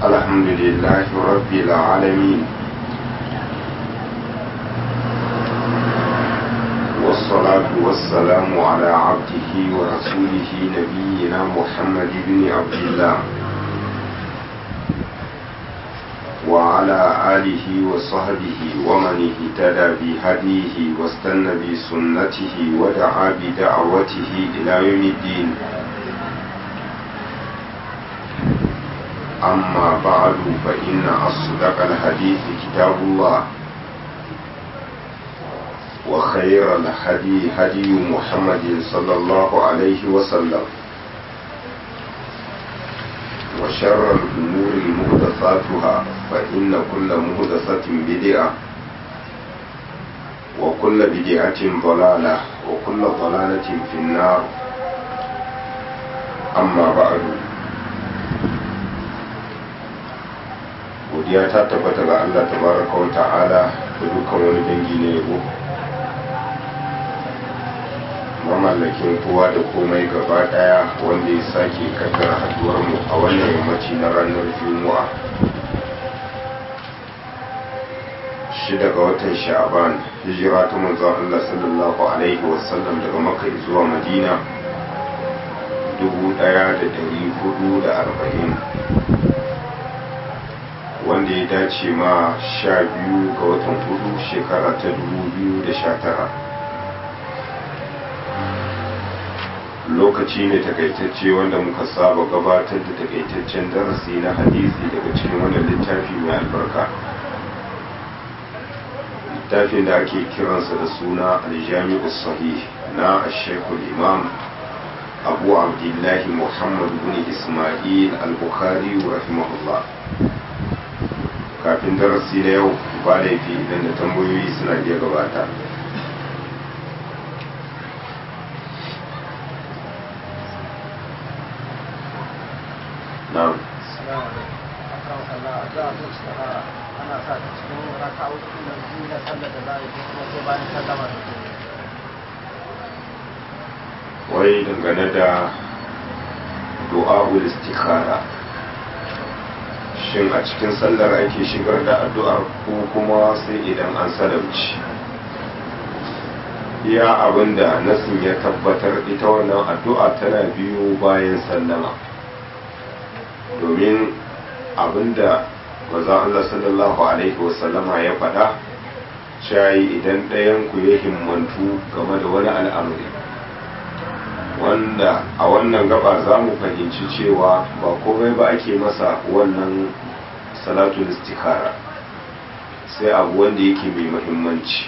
الحمد لله رب العالمين والصلاة والسلام على عبده ورسوله نبينا محمد بن عبد الله وعلى آله وصحبه ومن اهتدى بهديه واستنى بسنته ودعا بدعوته إلى يوم الدين أما بعد فإن أصدق الحديث كتاب الله وخير الهدي هدي محمد صلى الله عليه وسلم وشر الأمور محدثاتها فإن كل محدثة بدعة وكل بدعة ضلالة وكل ضلالة في النار أما بعد godiya ta tabbata ga Allah tabaraka wa ta'ala da dukkan wani dangi na yabo mamallakin kowa da komai gaba daya wanda ya sake kaddara haduwar mu a wannan yammaci na ranar juma'a shida ga watan sha'aban hijira ta manzon Allah sallallahu alaihi wasallam daga makka zuwa madina dubu daya da dari hudu da arba'in wanda ya dace ma sha biyu ga watan hudu shekara ta dubu biyu da sha tara lokaci ne takaitacce wanda muka saba gabatar da takaitaccen darasi na hadisi daga cikin wannan littafi mai albarka littafin da ake kiransa da suna aljami'u sahih na shekul imam abu abdullahi muhammad bin ismail al-bukhari rahimahullah kafin darasi na yau ba laifi idan da tambayoyi suna iya gabata na'am ana sa ta cikin raka'o'i na biyu na sallar da za a yi kuma sai bayan sallama da ke wai dangane da du'a'ul istikhara shin a cikin sallar ake shigar da addu'ar ko kuma sai idan an salamci iya abinda nasin ya tabbatar ita wannan addu'a tana biyu bayan sallama domin abinda maza Allah sallallahu alaihi wasallama ya faɗa shayi idan ɗayan ku ya himmantu game da wani al'amari wanda a wannan gaba za mu fahimci cewa ba komai ba ake masa wannan salatul istikara sai abu wanda yake mai muhimmanci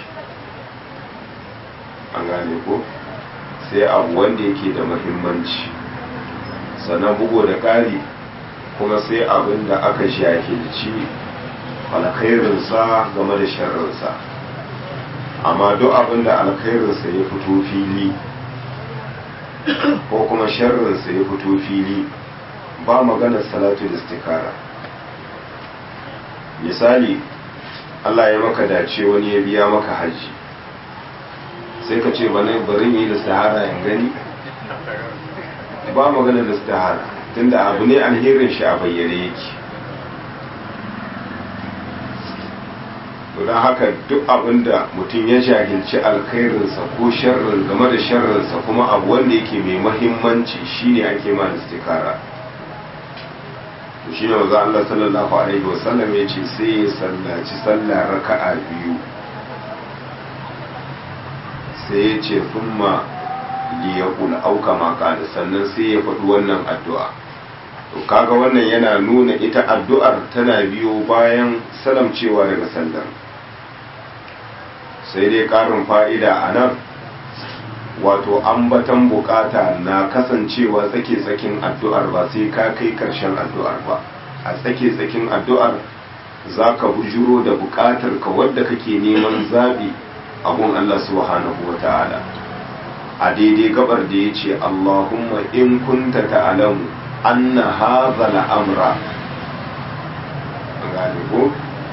an gane ko sai abu wanda yake da muhimmanci sannan bugu da ƙari kuma sai abin da aka shahilci alkhairinsa game da sharrinsa amma duk abin da alkhairinsa ya fito fili ko kuma sharrinsa ya fito fili ba maganar salatul istikara misali Allah ya maka dace wani ya biya maka haji sai ka ce bari yi da sahara in gani ba maganar da sahara tunda abu ne alherin shi a bayyane yake don haka duk abin da mutum ya jahilci alkhairinsa ko sharrin game da sharrinsa kuma abu wanda yake mai mahimmanci shine ake ma istikara to shine manzo Allah sallallahu alaihi wasallam ya ce sai ya sallaci sallah raka'a biyu sai ya ce thumma liyaqul au kama qala sannan sai ya faɗi wannan addu'a to kaga wannan yana nuna ita addu'ar tana biyo bayan salamcewa daga sallar sai dai ƙarin fa'ida a nan wato ambatan bukata na kasancewa tsake-tsakin addu'ar ba sai ka kai ƙarshen addu'ar ba a tsake-tsakin addu'ar za ka bujuro da bukatar ka wadda kake neman zaɓi abun Allah subhanahu wa ta'ala a daidai gabar da ya ce Allahumma in kunta ta'alamu anna hadha al'amra gane ko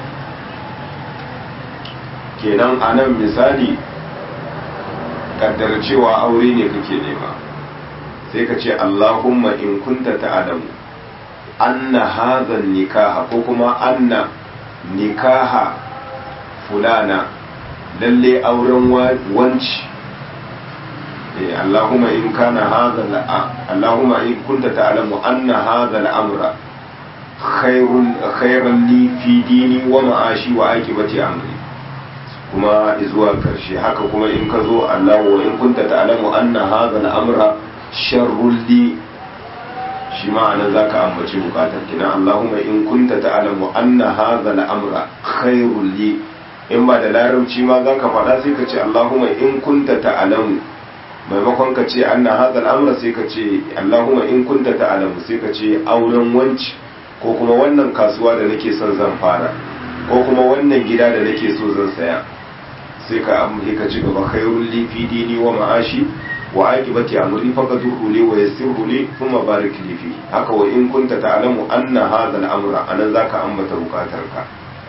kenan anan misali kaddar cewa aure ne kake nema sai ka ce Allahumma in kunta ta'alamu anna hadha nikaha ko kuma anna nikaha fulana lalle auren wanci Allahumma in kana hadha Allahumma in kunta ta'lamu anna hadha al-amra khairun khairan li fi dini wa ma'ashi wa aqibati amri kuma zuwa karshe haka kuma in ka zo Allah wa in kunta ta'lamu anna hadha al-amra sharrun li shi ma'ana zaka ambaci bukatar kina Allahumma in kunta ta'lamu anna hadha al-amra khairun li in ba da larabci ma zaka faɗa sai ka ce Allahumma in kunta ta'lamu maimakon ka ce anna hadha al-amra sai ka ce Allahumma in kunta ta'lamu sai ka ce auren wanci ko kuma wannan kasuwa da nake son zan fara ko kuma wannan gida da nake so zan saya sai ka amuri ka ci gaba khairul li fi dini wa ma'ashi wa aqibati amri faqadurhu li wa yassirhu li thumma barik li fi haka wa in kunta ta'lamu anna hadha al-amra anan zaka ambata bukatarka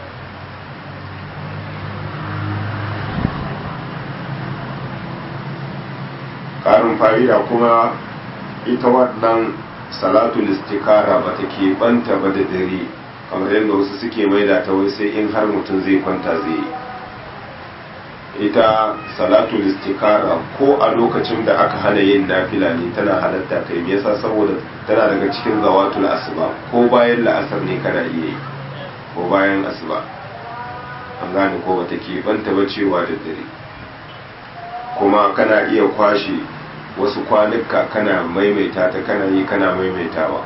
karin fa'ida kuma ita wannan salatul istikara ba ta banta ba da dare kamar yadda wasu suke maida ta wai sai in har mutum zai kwanta zai yi ita salatul istikara ko a lokacin da aka hana yin nafila ne tana halatta kai me yasa saboda tana daga cikin zawatul asuba ko bayan la'asar ne kana iya yi ko bayan asuba an gane ko bata banta ba cewa da dare kuma kana iya kwashe wasu kwanuka kana maimaita ta kana yi kana maimaitawa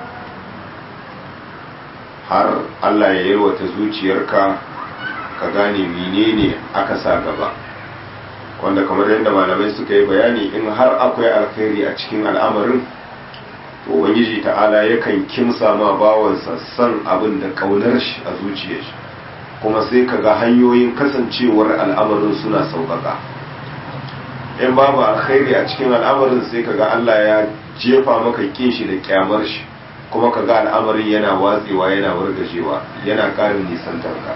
har Allah ya yalwata zuciyarka ka gane menene aka sa gaba wanda kamar yadda malamai suka yi bayani in har akwai alkhairi a cikin al'amarin to ubangiji ta'ala yakan kimsa ma bawansa san abin da kaunar shi a zuciyar shi kuma sai ka ga hanyoyin kasancewar al'amarin suna sauƙaƙa in babu alkhairi a cikin al'amarin sai kaga Allah ya jefa maka kin shi da kyamar shi kuma kaga al'amarin yana watsewa yana wargajewa yana ƙarin nisantar ka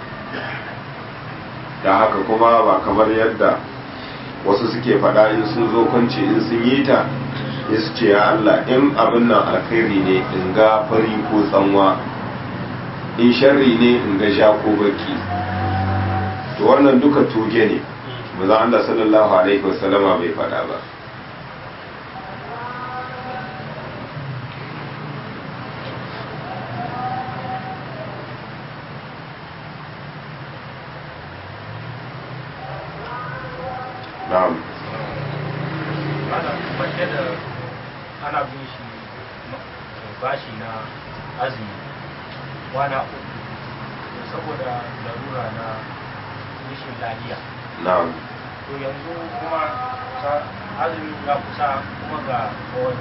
da haka kuma ba kamar yadda wasu suke faɗa in sun zo kwanci in sun yi ta ya su ce ya Allah in abin nan alkhairi ne in ga fari ko tsanwa in sharri ne in ga sha ko baki to wannan duka tuge ne manzon Allah sallallahu alaihi wasallama bai faɗa ba na'am ana bin shi bashi na azumi kwana uku saboda larura na rashin lafiya na'am to yanzu kuma ta azumi ya kusa kuma ga kawai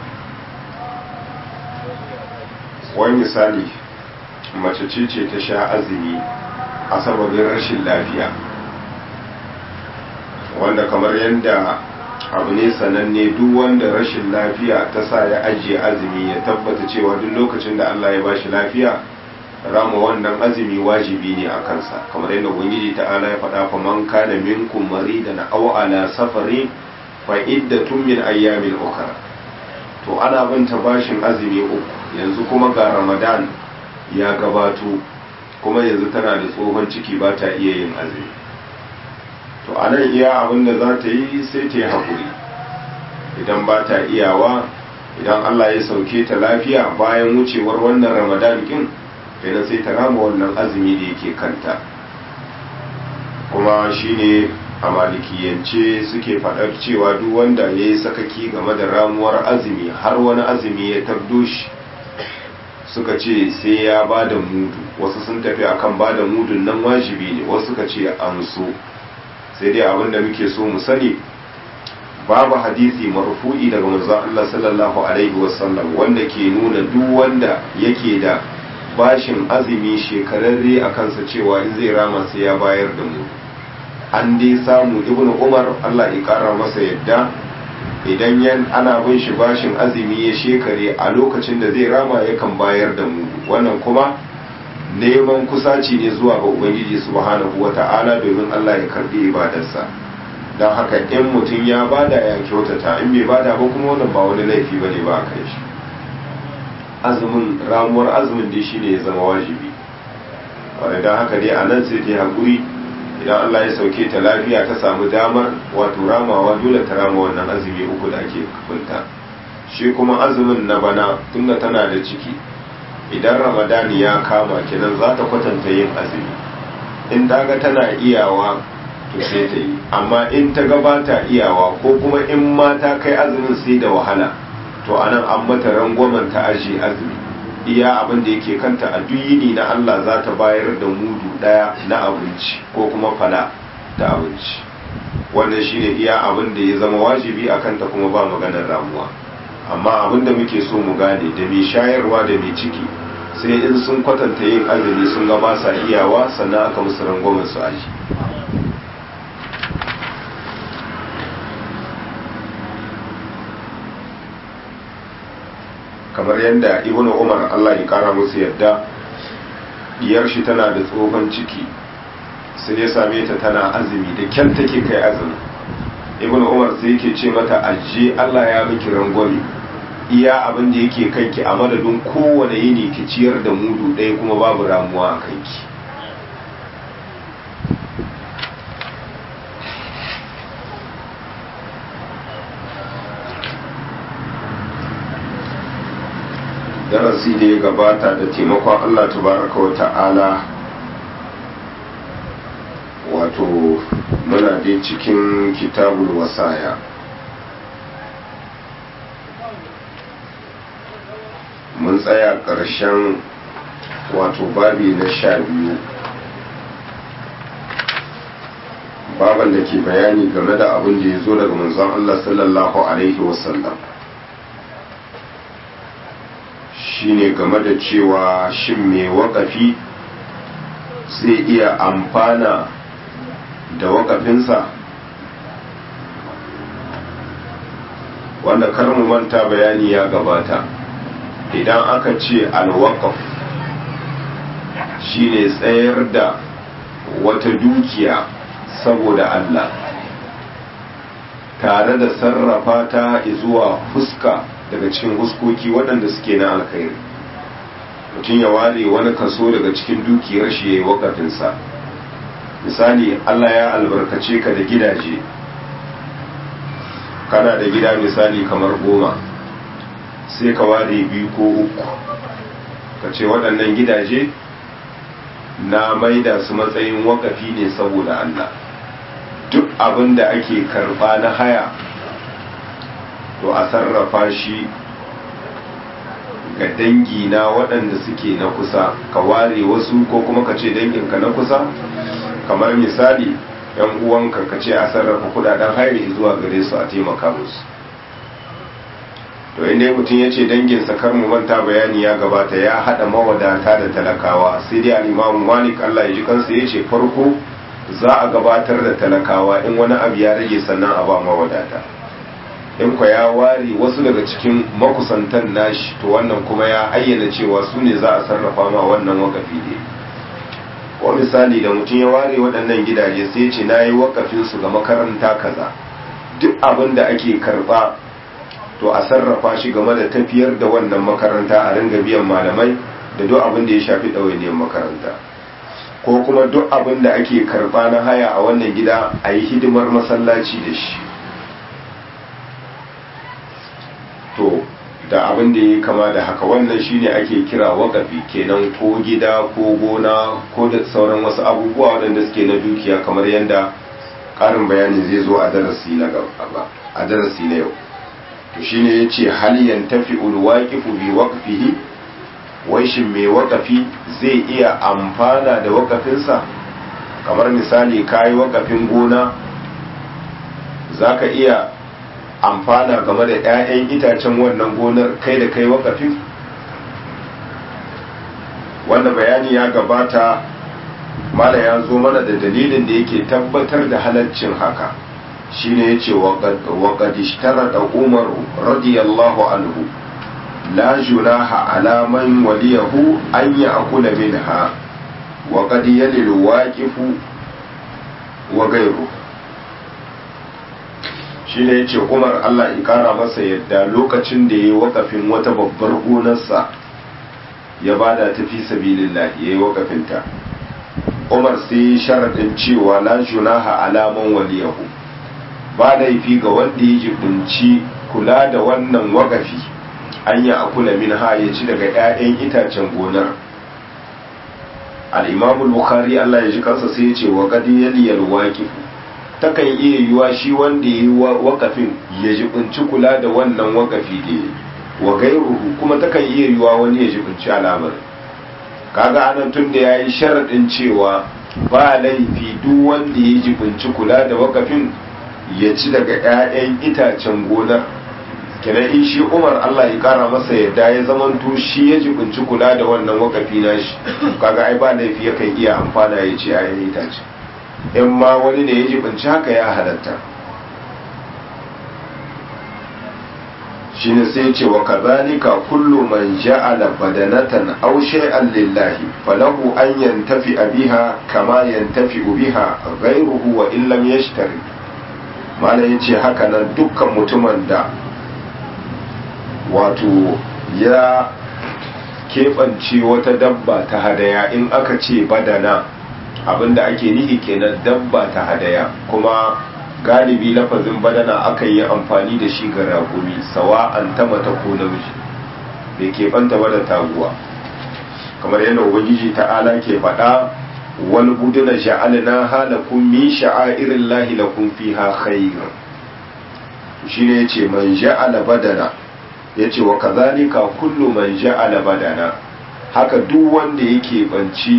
wani misali mace ce ce ta sha azumi a sababin rashin lafiya wanda kamar yadda abu ne sananne duk wanda rashin lafiya ta sa ya ajiye azumi ya tabbata cewa duk lokacin da Allah ya bashi lafiya rama wannan azumi wajibi ne a kansa kamar yadda ubangiji ta'ala ya faɗa fa man kana minkum maridan aw ala safari fa iddatun min ayyamin ukhra to ana binta bashin azumi uku yanzu kuma ga ramadan ya gabato kuma yanzu tana da tsohon ciki ba ta iya yin azumi to a nan iya abin da za ta yi sai ta yi haƙuri idan ba ta iyawa idan allah ya sauke ta lafiya bayan wucewar wannan ramadan kin kenan sai ta rama wannan azumi da yake kanta kuma shine a malikiyance suke faɗar cewa duk wanda ya yi sakaki game da ramuwar azumi har wani azumi ya tabdo shi suka ce sai ya ba da mudu wasu sun tafi akan ba da mudun nan wajibi ne wasu suka ce an so sai dai abin da muke so mu sani babu hadisi marfu'i daga manzon Allah sallallahu alaihi wasallam wanda ke nuna duk wanda yake da bashin azumi shekararre a kansa cewa in zai rama sai ya bayar da mu an dai samu ibnu umar Allah ya kara masa yadda idan yan ana bin shi bashin azumi ya shekare a lokacin da zai rama yakan bayar da mu wannan kuma neman kusaci ne zuwa ga ubangiji subhanahu wata'ala domin Allah ya karbi ibadarsa don haka in mutum ya bada ya kyautata in bai bada ba kuma wannan ba wani laifi bane ba a kai shi azumin ramuwar azumin dai shine ya zama wajibi wadda don haka dai a nan sai ta haƙuri idan Allah ya sauke ta lafiya ta samu damar wato ramawa dole ta rama wannan azumi uku da ake kunta shi kuma azumin na bana tunda tana da ciki idan ramadani ya kama kenan za ta kwatanta yin azumi in ta ga tana iyawa to sai ta yi amma in ta gabata iyawa ko kuma in ma ta kai azumin sai da wahala to anan an mata rangwamen ta aji azumi iya abin da yake kanta a duk yini na Allah za ta bayar da mudu daya na abinci ko kuma fala ta abinci wannan shine iya abin da ya zama wajibi a kanta kuma ba maganar ramuwa amma abin da muke so mu gane da mai shayarwa da mai ciki sai in sun kwatanta yin azumi sun ga ba sa iyawa sannan aka musu rangwamen su aji kamar yadda ibnu umar allah ya kara musu yadda diyar shi tana da tsohon ciki sai ya same ta tana azumi da kyan take kai azumi ibnu umar sai yake ce mata ajiye allah ya miki rangwame iya abin da yake kanki a madadin kowane yini ki ciyar da mudu ɗaya kuma babu ramuwa a kanki darasi da ya gabata da taimakon Allah tabaraka wa ta'ala wato muna dai cikin kitabul wasaya mun tsaya ƙarshen wato babi na sha biyu baban da ke bayani game da abin da ya zo daga manzon Allah sallallahu alaihi wasallam shine game da cewa shin mai wakafi zai iya amfana da wakafinsa wanda kar mu manta bayani ya gabata idan aka ce alwakaf shine tsayar da wata dukiya saboda Allah tare da sarrafa ta zuwa fuska daga cikin huskoki waɗanda suke na alkhairi mutum ya ware wani kaso daga cikin dukiyar shi ya yi wakafinsa misali Allah ya albarkace ka da gidaje kana da gida misali kamar goma sai ka ware biyu ko uku ka ce waɗannan gidaje na maida su matsayin wakafi ne saboda Allah duk abin da ake karɓa na haya to a sarrafa shi ga dangi na waɗanda suke na kusa ka ware wasu ko kuma ka ce danginka na kusa kamar misali yan uwanka ka ce a sarrafa kudaden hairi zuwa gare su a taimaka musu to inda mutum ya ce danginsa kar mu manta bayani ya gabata ya haɗa mawadata da talakawa sai dai al'imamu malik allah ya ji kansa ya ce farko za a gabatar da talakawa in wani abu ya rage sannan a ba mawadata in kwa ya ware wasu daga cikin makusantan nashi to wannan kuma ya ayyana cewa su ne za a sarrafa ma wannan wakafi ne ko misali da mutum ya ware waɗannan gidaje sai ce na yi wakafinsu ga makaranta kaza duk abin da ake karɓa to a sarrafa shi game da tafiyar da wannan makaranta a ringa biyan malamai da duk abin da ya shafi ɗawainiyar makaranta ko kuma duk abin da ake karɓa na haya a wannan gida a yi hidimar masallaci da shi to da abin da ya kama da haka wannan shine ake kira wakafi kenan ko gida ko gona ko da sauran wasu abubuwa waɗanda suke na dukiya kamar yadda ƙarin bayani zai zo a darasi na gaba a darasi na yau to shine yace hal yantafi ulwaqifu bi waqfihi wai shin mai wakafi zai iya amfana da wakafinsa kamar misali kayi wakafin gona zaka iya amfana game da 'ya'yan itacen wannan gonar kai da kai wakafin wanda bayani ya gabata mala ya zo mana da dalilin da yake tabbatar da halaccin haka shine yace wa qad ishtarata umar radiyallahu anhu la junaha ala man waliyahu an ya'kula minha wa qad yalilu waqifu wa ghayruhu shi ne ya ce umar allah ya kara masa yadda lokacin da ya yi wakafin wata babbar gonarsa ya bada ta fi sabilillah yayi wakafinta Umar sai sharadin cewa la junaha alaman waliyahu ba laifi ga wanda ya jibinci kula da wannan wakafi an yi akula min ha ya ci daga 'ya'yan itacen gonar al'imamul bukhari Allah ya ji kansa sai ya ce wa kadi yaliyar waƙifu takan iya yiwa shi wanda ya yi wakafin ya jibinci kula da wannan wakafi da ya wa gairuhu kuma takan iya yiwa wani ya jibinci alamar kaga anan tun da ya yi sharaɗin cewa ba laifi duk wanda ya jibinci kula da wakafin ya ci daga 'ya'yan itacen gonar kenan in shi umar allah ya kara masa yadda ya zamanto shi ya jibinci kula da wannan wakafi na shi kaga ai ba laifi yakan iya amfana ya ci 'ya'yan itace in ma wani ne ya jibinci haka ya halatta shine sai ce wa kazalika kullu man ja'ala badanatan aw shay'an lillahi falahu an yantafi biha kama yantafi biha ghayruhu wa illam yashtari malam yace haka nan dukkan mutumin da wato ya keɓance wata dabba ta hadaya in aka ce badana abinda ake nihi kenan dabba ta hadaya kuma galibi lafazin badana aka yi amfani da shi ga raƙumi sawa'an ta mata ko namiji bai keɓanta ba da taguwa kamar yadda ubangiji ta'ala ke faɗa wal buduna ja'alna halakum min sha'airin lahi lakum fiha khair shine yace man ja'ala badana yace wa kazalika kullu man ja'ala badana haka duk wanda yake banci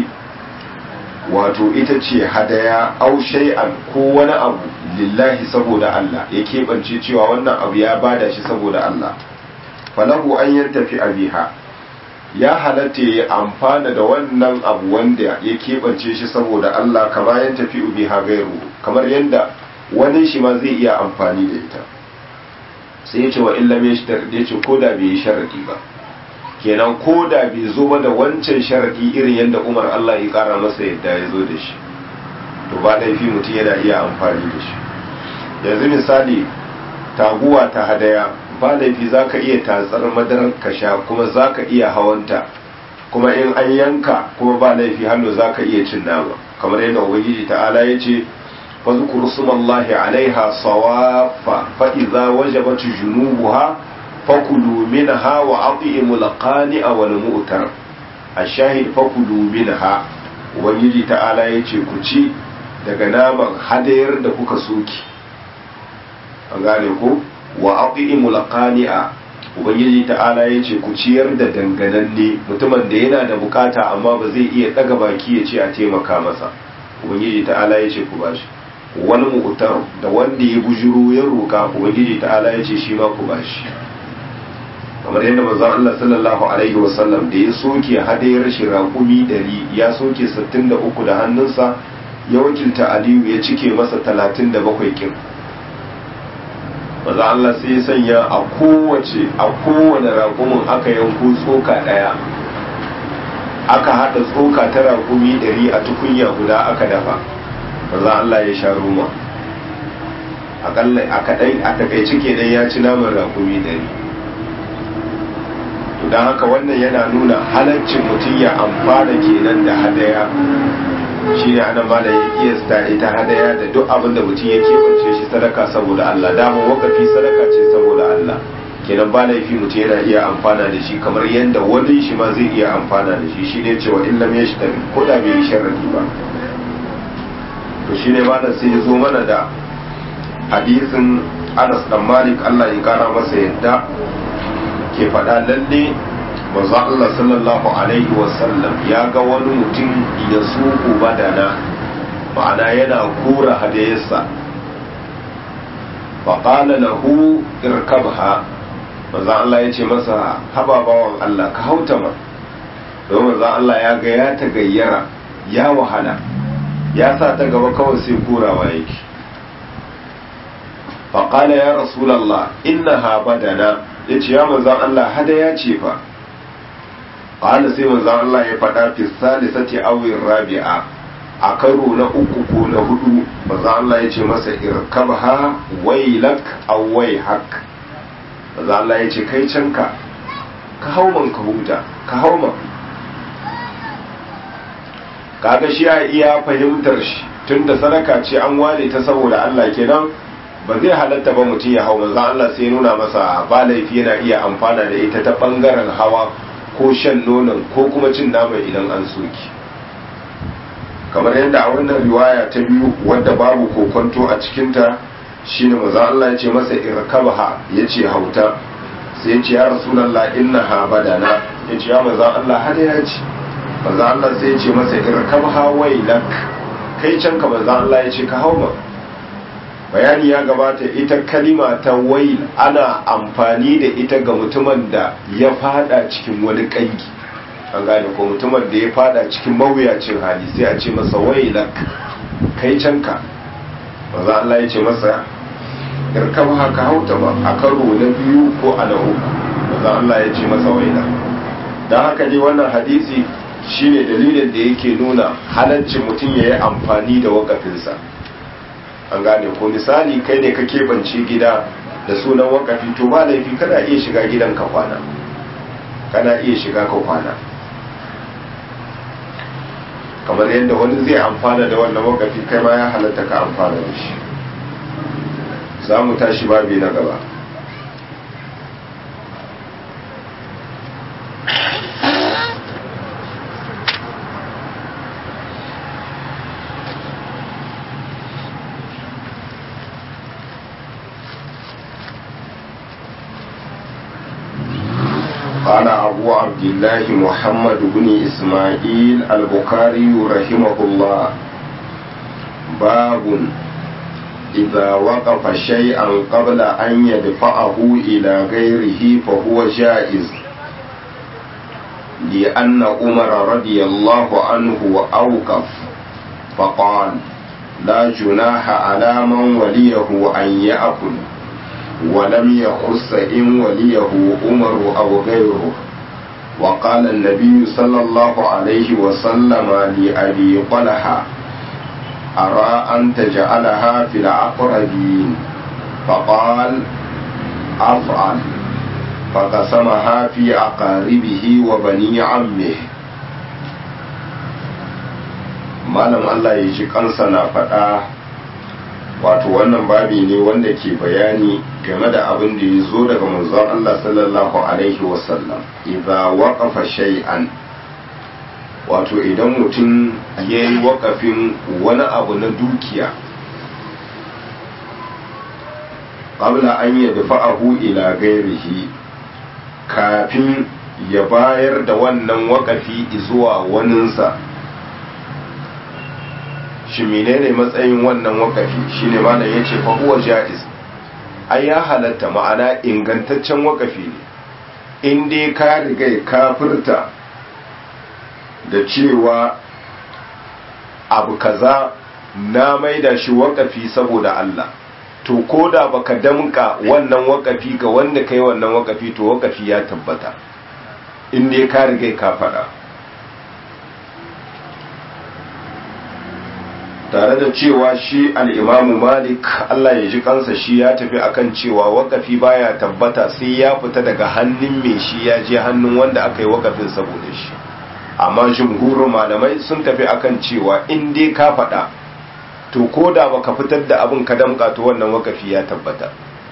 wato ita ce hadaya au shay'an ko wani abu lillahi saboda Allah ya keɓance cewa wannan abu ya bada shi saboda Allah falahu an yantafi abiha ya halatta ya amfana da wannan abu wanda ya keɓance shi saboda Allah kama yan tafi biha gairu kamar yadda wani shi ma zai iya amfani da ita sai ya ce wa illa mai shi ya ce ko da bai yi sharadi ba kenan ko da bai zo ba da wancan sharadi irin yadda umar Allah ya kara masa yadda ya zo da shi to ba laifi mutum yana iya amfani da shi yanzu misali taguwa ta hadaya ba laifi za ka iya tatsar madarar ka sha kuma za ka iya hawanta kuma in an yanka kuma ba laifi hannu za ka iya cin nama kamar yadda ubangiji ta'ala ya ce fazkuru sumallahi alaiha sawafa fa idza wajabat junubuha fakulu minha wa at'imul qani'a wal mu'tar ashahid fakulu minha ubangiji ta'ala ya ce ku ci daga naman hadayar da kuka soki an gane ko wa aqimul qani'a ubangiji ta'ala yace ku ciyar da dangananne mutumin da yana da bukata amma ba zai iya daga baki ya ce a taimaka masa ubangiji ta'ala yace ku bashi wani mu'tar da wanda ya bujuro ya roka ubangiji ta'ala yace shi ma ku bashi kamar yadda manzon Allah sallallahu alaihi wasallam da ya soke hadayar shi raƙumi dari ya soke 63 da hannunsa ya wakilta Aliyu ya cike masa 37 kin maza Allah sai ya sanya a kowace a kowane raƙumin aka yanko tsoka ɗaya aka haɗa tsoka ta raƙumi ɗari a tukunya guda aka dafa maza Allah ya sha ruma aƙalla a kaɗai a takaice kenan ya ci naman raƙumi ɗari to don haka wannan yana nuna halaccin mutum ya amfana kenan da hadaya shi ne ana ma da ya kiyasta ita hadaya da duk abin da mutum ya keɓance shi sadaka saboda Allah dama wakafi sadaka ce saboda Allah kenan ba laifi mutum yana iya amfana da shi kamar yadda wani shi ma zai iya amfana da shi shi ne cewa in lam yashtari ko da bai yi sharadi ba to shi ne ma sai ya zo mana da hadisin Anas dan Malik Allah ya kara masa yadda ke faɗa lalle manzo Allah sallallahu alaihi wasallam ya ga wani mutum ya suku badana ma'ana yana kura hadayarsa faƙala lahu irkabha manzo Allah ya ce masa haba bawan Allah ka hauta ma don manzo Allah ya ga ya ta gayyara ya wahala ya sa ta gaba kawai sai kurawa yake faƙala ya rasulallah innaha badana ya ce ya manzo Allah hadaya ce fa qala sai manzo Allah ya faɗa fi salisati aw rabi'a a karo na uku ko na hudu manzo Allah ya ce masa irkabha wailak aw wayhak manzo Allah ya ce kai canka ka hau man ka huta ka hau man kaga shi ya iya fahimtar shi tunda sadaka ce an ware ta saboda Allah kenan ba zai halatta ba mutum ya hau manzo Allah sai nuna masa ba laifi yana iya amfana da ita ta bangaren hawa ko shan nonon ko kuma cin naman idan an soki kamar yadda a wannan riwaya ta biyu wadda babu kokonto a cikinta shine manzo Allah ya ce masa irkabha yace hauta sai ya ce ya rasulullah innaha badana yace ya manzo Allah har ya ce manzo Allah sai ya ce masa irkabha wailak kai can ka manzo Allah ya ce ka hauma bayani ya gabata ita kalima ta wail ana amfani da ita ga mutumin da ya fada cikin wani kangi an gane ko mutumin da ya fada cikin mawuyacin hali sai a ce masa wailak kai can ka manzo Allah ya ce masa irkab haka hauta ba a karo na biyu ko a na uku manzo Allah ya ce masa waila dan haka ne wannan hadisi shine dalilin da yake nuna halaccin mutum ya yi amfani da wakafinsa an gane ko misali kai ne ka keɓance gida da sunan wakafi to ba laifi kana iya shiga gidan ka kwana kana iya shiga ka kwana kamar yadda wani zai amfana da wannan wakafi kai ma ya halatta ka amfana da shi za mu tashi babi na gaba قال أبو عبد الله محمد بن إسماعيل البخاري رحمه الله باب إذا وقف شيئا قبل أن يدفعه إلى غيره فهو جائز لأن عمر رضي الله عنه أوقف فقال لا جناح على من وليه أن يأكل ولم يخص إن وليه عمر أو غيره وقال النبي صلى الله عليه وسلم لأبي طلحة أرى أن تجعلها في العقربين فقال أفعل فقسمها في أقاربه وبني عمه malam Allah ya ji kansa na faɗa wato wannan babi ne wanda ke bayani game da abin da ya zo daga manzon Allah sallallahu alaihi wasallam idza waqafa shay'an wato idan mutum ya yi wakafin wani abu na dukiya qabla an ya dafa'ahu ila gairihi kafin ya bayar da wannan wakafi zuwa waninsa shi menene matsayin wannan wakafi shine malam yace fa huwa jaiz ai ya halatta ma'ana ingantaccen wakafi ne in dai ka riga kafirta da cewa abu kaza na maida shi wakafi saboda Allah to koda baka damka wannan wakafi ga wanda kai wannan wakafi to wakafi ya tabbata in dai ka riga ka faɗa tare da cewa shi al'imamu malik Allah ya ji kansa shi ya tafi akan cewa wakafi baya tabbata sai ya fita daga hannun mai shi ya je hannun wanda aka yi wakafin saboda shi amma jumhurin malamai sun tafi akan cewa in dai ka faɗa to ko da baka fitar da abin ka damƙa to wannan wakafi ya tabbata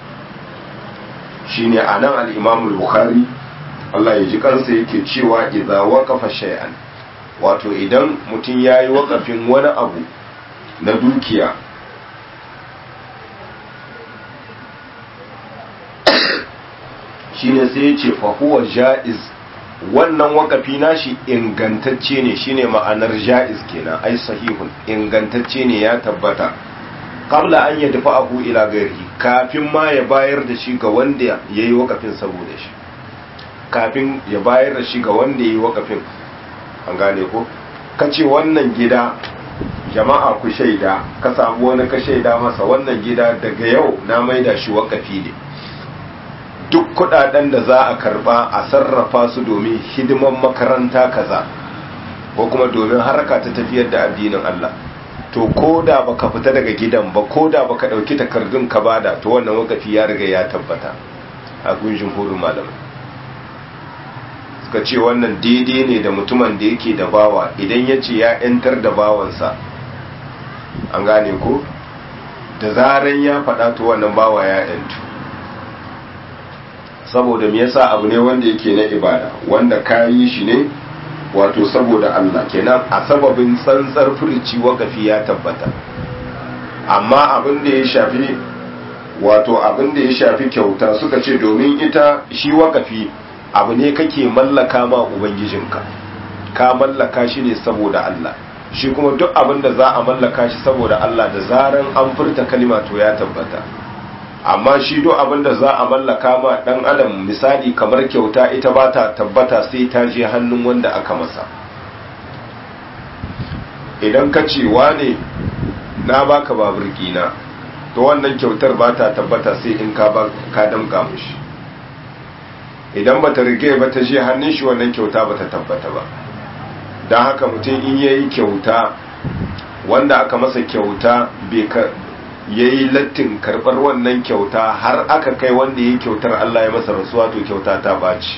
shine anan al-imamu bukhari Allah ya ji kansa yake cewa idza waqafa shay'an wato idan mutum yayi wakafin wani abu na dukiya shine sai ce fahuwa ja'iz wannan wakafi nashi ingantacce ne shine ma'anar ja'iz kenan ai sahihun ingantacce ne ya tabbata qabla an ya dafa abu ila gari kafin ma ya bayar da shi ga wanda ya yi wakafin saboda shi kafin ya bayar da shi ga wanda ya yi wakafin an gane ko kace wannan gida jama'a ku shaida ka samu wani ka shaida masa wannan gida daga yau na maida shi wakafi ne duk kudaden da za a karba a sarrafa su domin hidiman makaranta kaza ko kuma domin harka ta tafiyar da addinin Allah to ko da baka fita daga gidan ba ko da baka dauki takardun ka bada to wannan wakafi ya riga ya tabbata a gunjin hurin malamai suka ce wannan daidai ne da mutumin da yake da bawa idan ya ce ya 'yantar da bawansa an gane ko da zaran ya faɗa to wannan bawa ya 'yantu saboda me yasa abu ne wanda yake na ibada wanda kayi shi ne wato saboda Allah kenan a sababin tsantsar furici wakafi ya tabbata amma abin da ya shafi wato abin da ya shafi kyauta suka ce domin ita shi wakafi abu ne kake mallaka ma ubangijinka ka mallaka shi ne saboda Allah shi kuma duk abin da za a mallaka shi saboda Allah da zaran an furta kalima to ya tabbata amma shi duk abin da za a mallaka ma dan adam misali kamar kyauta ita ba ta tabbata sai ta je hannun wanda aka masa idan ka ce wane na baka babur na to wannan kyautar ba ta tabbata sai in ka ba ka damka mushi idan ba ta rige ba ta je hannun shi wannan kyauta ba ta tabbata ba don haka mutum in yayi kyauta wanda aka masa kyauta bai ya yi lattin karɓar wannan kyauta har aka kai wanda ya yi kyautar Allah ya masa rasuwa to kyauta ta ɓaci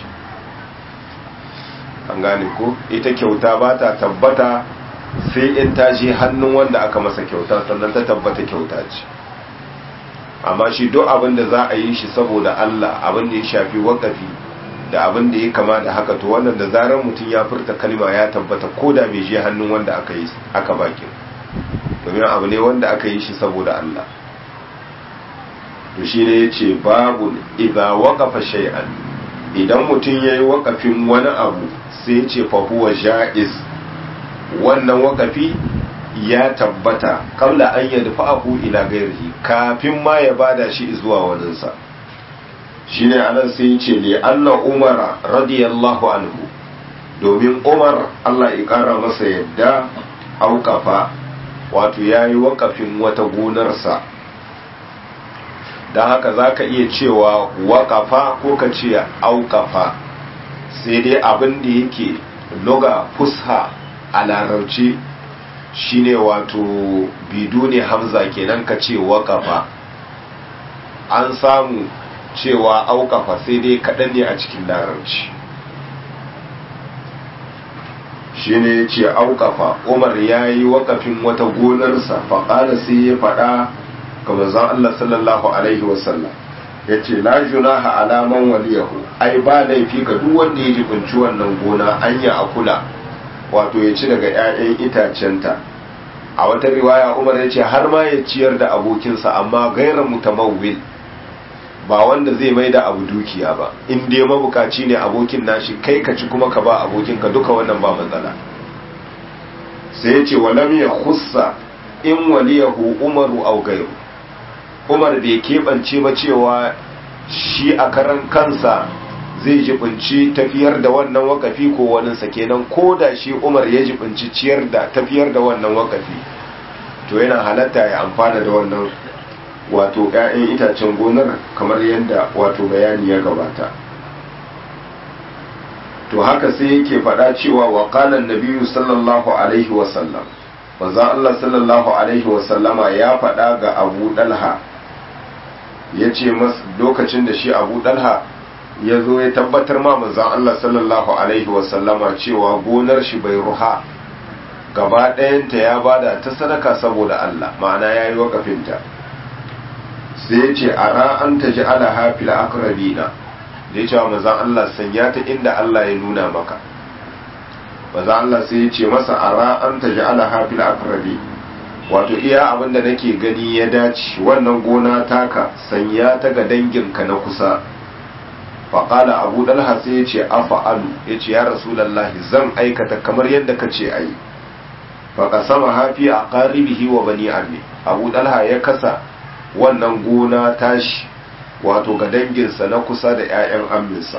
an gane ko ita kyauta ba ta tabbata sai in ta je hannun wanda aka masa kyauta sannan ta tabbata kyauta ce amma shi duk abin da za a yi shi saboda Allah abin da ya shafi wakafi da abin da ya kama da haka to wannan da zarar mutum ya furta kalma ya tabbata ko da bai je hannun wanda aka yi aka bakin domin abu ne wanda aka yi shi saboda Allah to shi ne ya ce babu idza waqafa shay'an idan mutum yayi waqafin wani abu sai ya ce fa huwa ja'iz wannan waqafi ya tabbata kabla an yadfa'ahu ila ghairihi kafin ma ya bada shi zuwa waninsa shine anan sai ya ce li Allah Umar radiyallahu anhu domin Umar Allah ya kara masa yadda aukafa wato ya yi wakafin wata gonarsa don haka za ka iya cewa wakafa ko ka ce aukafa sai dai abin da yake loga fusha a larabci shine wato bidu ne hamza kenan ka ce wakafa an samu cewa aukafa sai dai kaɗan ne a cikin larabci shi ne ya ce aukafa umar ya yi wakafin wata gonarsa faƙada sai ya faɗa ga manzon Allah sallallahu alaihi wasallam ya ce la junaha alaman waliyahu ai ba laifi ga duk wanda ya jibinci wannan gona an ya akula wato ya ci daga 'ya'yan itacenta a wata riwaya umar ya ce har ma ya ciyar da abokinsa amma gaira mutamawwil ba wanda zai mai da abu dukiya ba in dai mabukaci ne abokin nashi kai ka ci kuma ka ba abokinka duka wannan ba matsala sai ya ce walam ya khussa in waliyahu umaru au gairu umar bai keɓance ba cewa shi a karan kansa zai jibinci tafiyar da wannan wakafi ko waninsa kenan ko da shi umar ya jibinci ciyar da tafiyar da wannan wakafi to yana halatta ya amfana da wannan wato 'ya'yan itacen gonar kamar yadda wato bayani ya gabata to haka sai yake faɗa cewa wa qala nabiyyu sallallahu alaihi wa sallam manzo Allah sallallahu alaihi wa sallama ya faɗa ga Abu Dalha yace mas lokacin da shi Abu Dalha ya zo ya tabbatar ma manzo Allah sallallahu alaihi wa sallama cewa gonar shi bai ruha gaba ɗayanta ya bada ta sadaka saboda Allah ma'ana yayi wakafinta sai ya ce a ra'an ta ji ala hafi la'akarabina da ya ce wa mazan Allah sanya ta inda Allah ya nuna maka mazan Allah sai ya ce masa a ra'an ta ji ala hafi la'akarabi wato iya abinda nake gani ya dace wannan gona taka sanya ta ga danginka na kusa faƙala abu dalha sai ya ce afa'alu ya ce ya rasulallahi zan aikata kamar yadda ka ce a yi faƙa sama hafi a ƙaribihi wa bani armi abu dalha ya kasa wannan gona tashi wato ga danginsa na kusa da 'ya'yan amminsa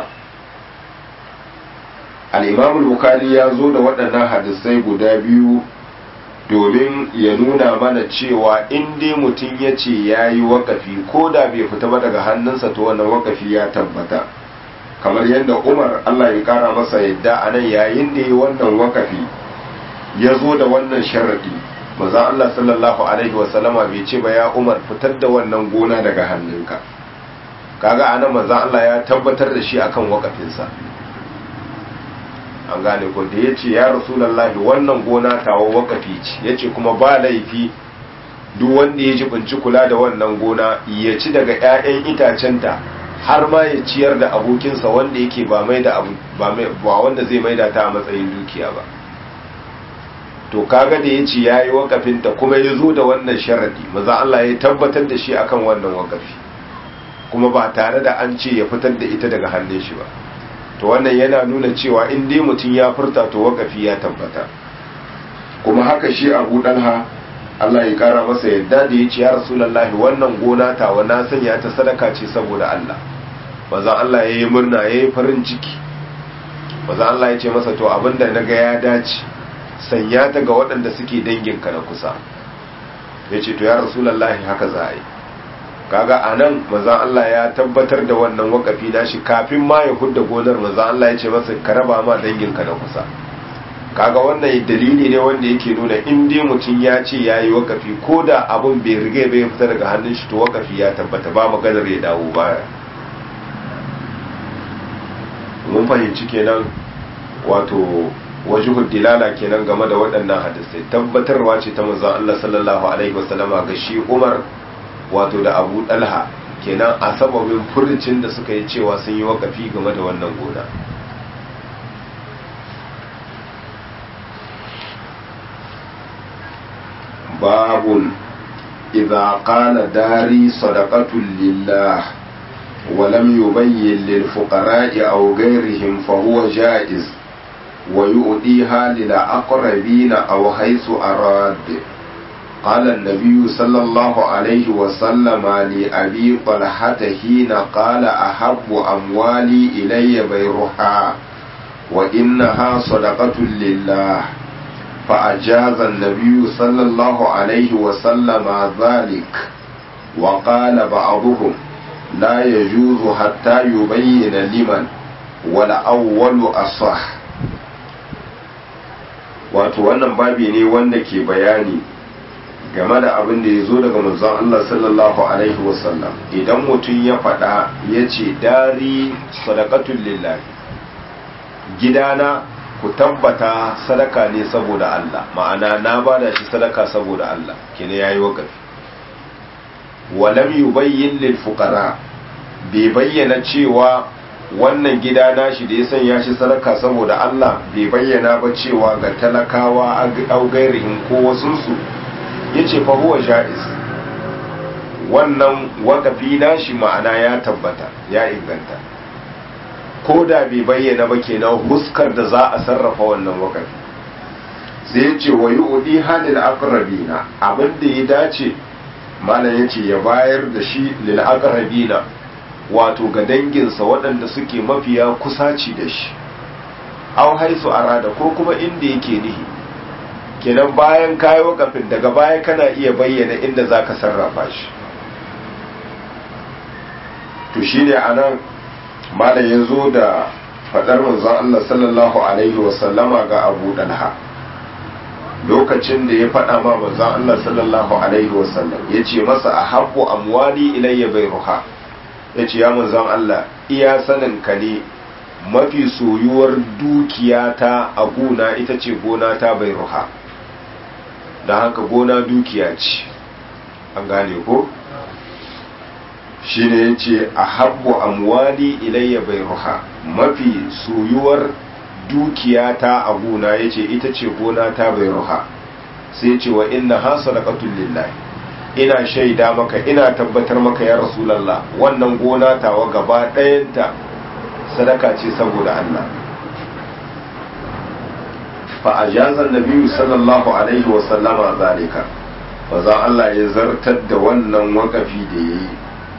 al'imamul bukari ya zo da waɗannan hadisai guda biyu domin ya nuna mana cewa in dai mutum ya ce ya yi wakafi ko da bai fita ba daga hannunsa to wannan wakafi ya tabbata kamar yadda umar allah ya kara masa yadda a nan yayin da ya yi wannan wakafi ya zo da wannan sharaɗi maza Allah sallallahu alaihi wasallama bai ce ba ya umar fitar da wannan gona daga hannunka kaga anan maza Allah ya tabbatar da shi akan wakafinsa an gane ko da ya ce ya rasulallahi wannan gona tawa wakafi ce ya ce kuma ba laifi duk wanda ya jibinci kula da wannan gona ya ci daga 'ya'yan itacenta har ma ya ciyar da abokinsa wanda yake ba mai da abu ba wanda zai maida ta a matsayin dukiya ba to kaga da ya ce ya yi wakafinta kuma ya zo da wannan sharadi maza Allah ya tabbatar da shi akan wannan wakafi kuma ba tare da an ce ya fitar da ita daga hannun shi ba to wannan yana nuna cewa in dai mutum ya furta to wakafi ya tabbata kuma haka shi abu dalha Allah ya kara masa yadda da ya ce ya rasulullahi wannan gona ta wa na sanya ta sadaka ce saboda Allah maza Allah ya yi murna ya yi farin ciki maza Allah ya ce masa to abinda na ga ya dace sanya ta ga waɗanda suke danginka na kusa ya ce to ya rasulullahi haka za a yi kaga a nan maza Allah ya tabbatar da wannan wakafi nashi kafin ma ya hudda gonar maza Allah ya ce masa ka raba ma danginka na kusa kaga wannan dalili ne wanda yake nuna in dai mutum ya ce ya yi wakafi ko da abin bai riga bai fita daga hannun shi to wakafi ya tabbata ba maganar ya dawo baya mun fahimci kenan wato wajihud dilala kenan game da waɗannan hadisai tabbatarwa ce ta manzon Allah sallallahu alaihi wasallama ga shi Umar wato da Abu Dalha kenan a sababin furucin da suka yi cewa sun yi wakafi game da wannan gona باب إذا قال داري صدقة لله ولم يبين للفقراء أو غيرهم فهو جائز ويؤديها للأقربين أو حيث أراد قال النبي صلى الله عليه وسلم لأبي طلحة حين قال أحب أموالي إلي بيرها وإنها صدقة لله فأجاز النبي صلى الله عليه وسلم ذلك وقال بعضهم لا يجوز حتى يبين لمن والأول أصح wato wannan babi ne wanda ke bayani game da abin da ya zo daga manzon Allah sallallahu alaihi wasallam idan mutum ya faɗa ya ce dari sadaqatul lillahi gidana ku tabbata sadaka ne saboda Allah ma'ana na bada shi sadaka saboda Allah kene yayi wakafi walam yubayyin lil fuqara bai bayyana cewa wannan gida nashi da ya sanya shi sadaka saboda Allah bai bayyana ba cewa ga talakawa au gairihin ko wasun su yace fa huwa jaiz wannan wakafi nashi ma'ana ya tabbata ya inganta ko da bai bayyana ba kenan huskar da za a sarrafa wannan wakafi sai ya ce wa yu'di halil aqrabina abin da ya dace malam ya ce ya bayar da shi lil aqrabina wato ga danginsa waɗanda suke mafiya kusaci da shi aw haisu arada ko kuma inda yake nihi kenan bayan kayi wakafin daga baya kana iya bayyana inda zaka sarrafa shi to shine anan malam ya zo da faɗar manzon Allah sallallahu alaihi wasallama ga Abu Dalha lokacin da ya faɗa ma manzon Allah sallallahu alaihi wasallam ya ce masa a haƙo amwali ilayya bai ruha ya ce ya manzon Allah iya sanin ka ne mafi soyuwar dukiyata a gona ita ce gona ta bai ruha don haka gona dukiya ce an gane ko shi ne ya ce a habbo amwali ilayya bai ruha mafi soyuwar dukiyata a gona ya ce ita ce gona ta bai ruha sai ce wa inna ha sadaqatul lillahi ina shaida maka ina tabbatar maka ya rasulallah wannan gona tawa gaba ɗayanta sadaka ce saboda Allah fa ajazan nabiyyu sallallahu alaihi wa sallama zalika fa za Allah ya zartar da wannan wakafi da yayi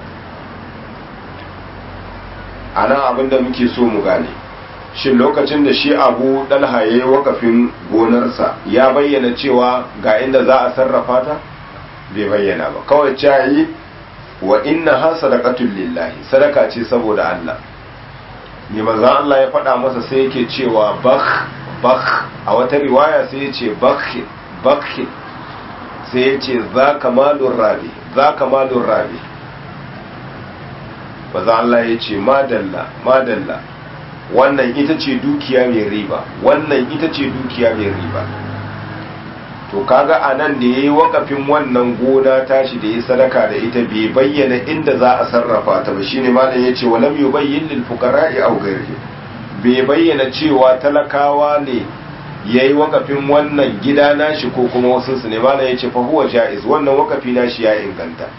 anan abinda muke so mu gane shin lokacin da shi abu dalha ya yi wakafin gonarsa ya bayyana cewa ga inda za a sarrafa ta bai bayyana ba kawai cayi wa inna ha sadaqatul lillahi sadaka ce saboda Allah ne manzon Allah ya faɗa masa sai yake cewa bakh bakh a wata riwaya sai ya ce bakh bakh sai ya ce za kamalur rabi za kamalur rabi manzon Allah ya ce madalla madalla wannan ita ce dukiya mai riba wannan ita ce dukiya mai riba to kaga a nan da ya yi wakafin wannan gona tashi da ya sadaka da ita bai bayyana inda za a sarrafa ta ba shine malam ya ce walam yubayyin lil fuqara'i aw ghairihi bai bayyana cewa talakawa ne ya yi wakafin wannan gida nashi ko kuma wasu su ne malam ya ce fa huwa ja'iz wannan wakafi nashi ya inganta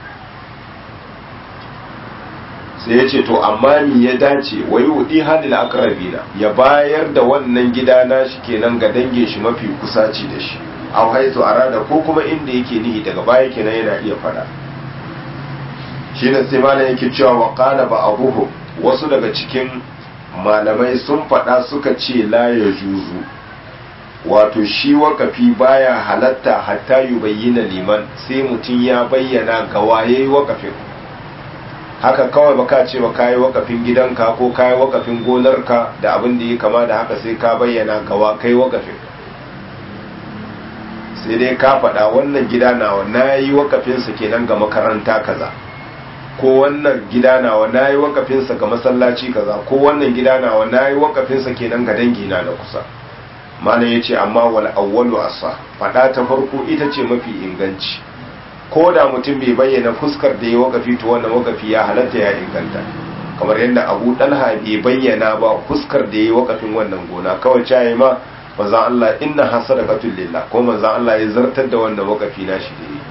sai ya ce to amma mi ya dace wa yi wudi halil akrabina ya bayar da wannan gida nashi kenan ga dangin shi mafi kusaci da shi aw haitu arada ko kuma inda yake nihi daga baya kenan yana iya fada shine sai malam yake cewa wa qala ba'dhum wasu daga cikin malamai sun fada suka ce la ya juzu wato shi wakafi baya halatta hatta yubayyana liman sai mutum ya bayyana ga waye wakafin haka kawai baka ce ba kayi wakafin gidanka ko kayi wakafin gonarka da abin da ya kama da haka sai ka bayyana ga wa kai wakafin sai dai ka faɗa wannan gida nawa na yi wakafinsa kenan ga makaranta kaza ko wannan gida nawa na yi wakafinsa ga masallaci kaza ko wannan gida nawa na yi wakafinsa kenan ga dangina na kusa malam ya ce amma wal awwalu asa faɗa ta farko ita ce mafi inganci ko da mutum bai bayyana fuskar da ya wakafi to wannan wakafi ya halatta ya inganta kamar yadda abu dalha bai bayyana ba fuskar da ya wakafin wannan gona kawai caye ma manzan Allah inna hasadaqatul lillah ko manzan Allah ya zartar da wannan wakafi nashi da yi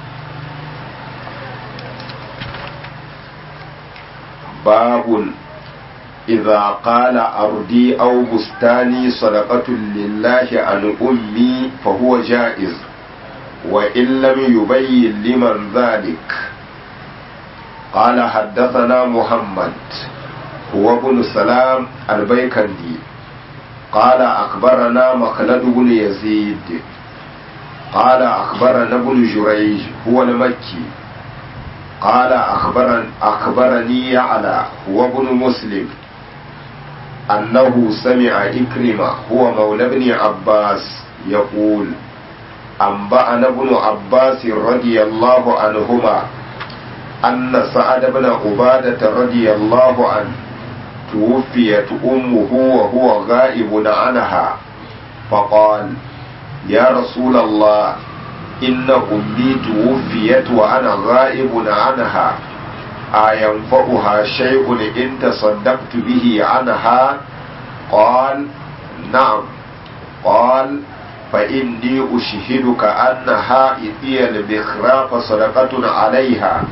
babun idza qala ardi aw bustani sadaqatul lillahi an ummi fa huwa jaiz wa in lam yubayyin liman dhalik قال حدثنا محمد هو ابن سلام البيكندي قال أخبرنا مخلد بن يزيد قال أخبرنا ابن جريج هو المكي قال أخبرن أخبرني يعلى هو ابن مسلم أنه سمع إكرمة هو مولى ابن عباس يقول أنبأنا ابن عباس رضي الله عنهما أن سعد بن عبادة رضي الله عنه توفيت أمه وهو غائب عنها فقال يا رسول الله إن أمي توفيت وأنا غائب عنها أينفعها شيء إن تصدقت به عنها قال نعم قال فإني أشهدك أنها إذي البخراف صدقة عليها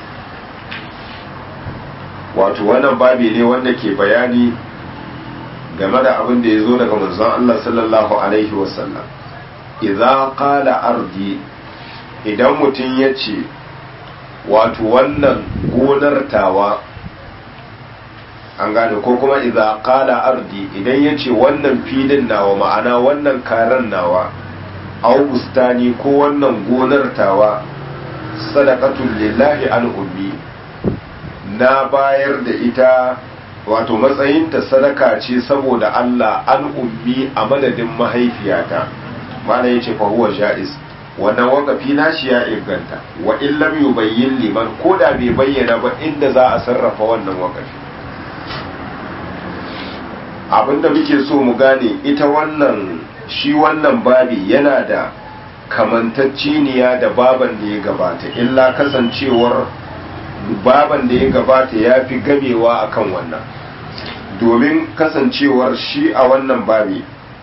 wato wannan babi ne wanda ke bayani game da abin da ya zo daga manzon Allah sallallahu alaihi wasallam idza qala ardi idan mutum ya ce wato wannan gonar tawa an gane ko kuma idza qala ardi idan ya ce wannan filin nawa ma'ana wannan karan nawa au bustani ko wannan gonar tawa sadaqatul lillahi al ummi na bayar da ita wato matsayinta sadaka ce saboda Allah an ummi a madadin mahaifiyata mana yace fa huwa jaiz wannan wakafi nashi ya inganta wa in lam yubayyin liman ko da bai bayyana ba inda za a sarrafa wannan wakafi abinda muke so mu gane ita wannan shi wannan babi yana da kamantacciniya da baban da ya gabata illa kasancewar baban da ya gabata ya fi gamewa akan wannan domin kasancewar shi a wannan babi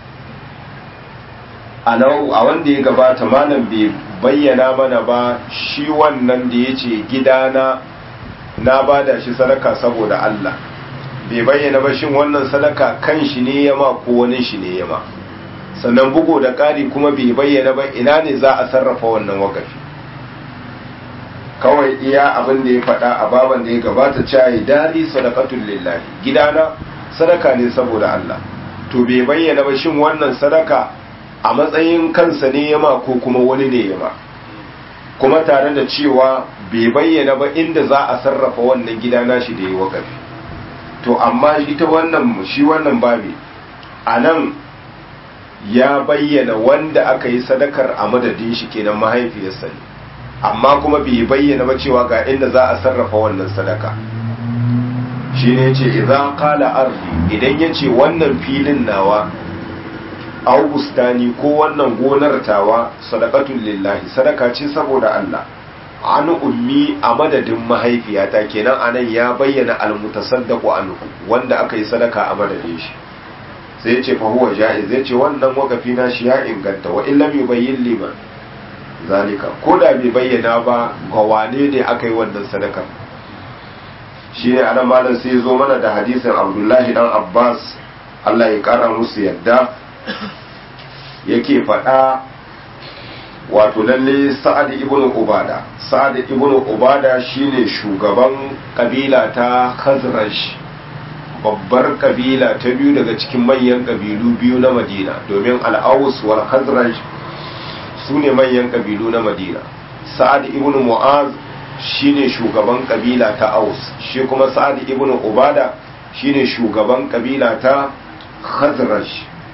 a wanda ya gabata malam bai bayyana mana ba shi wannan da ya ce gidana na bada shi sadaka saboda Allah bai bayyana ba shin wannan sadaka kan shi ne yama ko wani shi ne yama sannan bugo da ƙari kuma bai bayyana ba ina ne za a sarrafa wannan wakafi kawai iya abin da ya faɗa a baban da ya gabata cayi dari sadaqatul lillahi gidana sadaka ne saboda Allah to bai bayyana ba shin wannan sadaka a matsayin kansa ne yama ko kuma wani ne yama kuma tare da cewa bai bayyana ba inda za a sarrafa wannan gidana shi da ya wakafi to amma ita wannan shi wannan babi a nan ya bayyana wanda aka yi sadakar a madadin shi kenan mahaifiyarsa ne amma kuma bai bayyana ba cewa ga inda za a sarrafa wannan sadaka shi ne ce idan kala arfi idan ya ce wannan filin nawa augustani ko wannan gonar tawa sadakatun lillahi sadaka ce saboda Allah an ummi a madadin mahaifiyata kenan anan ya bayyana almutasaddaqu anhu wanda aka yi sadaka a madadin shi sai ce fa huwa jaiz zai ce wannan wakafi na shi ya inganta wa illam yubayyin liman zalika ko da bai bayyana ba ga wane ne aka yi wannan sadaka shi ne anan malam sai zo mana da hadisin abdullahi dan abbas Allah ya kara musu yadda yake faɗa wato lalle sa'ad ibn ubada sa'ad ibn ubada shine shugaban kabila ta khazraj babbar kabila ta biyu daga cikin manyan kabilu biyu na madina domin al'awus wal khazraj su ne manyan kabilu na madina sa'ad ibn mu'az shine shugaban kabila ta aus shi kuma sa'ad ibn ubada shine shugaban kabila ta khazraj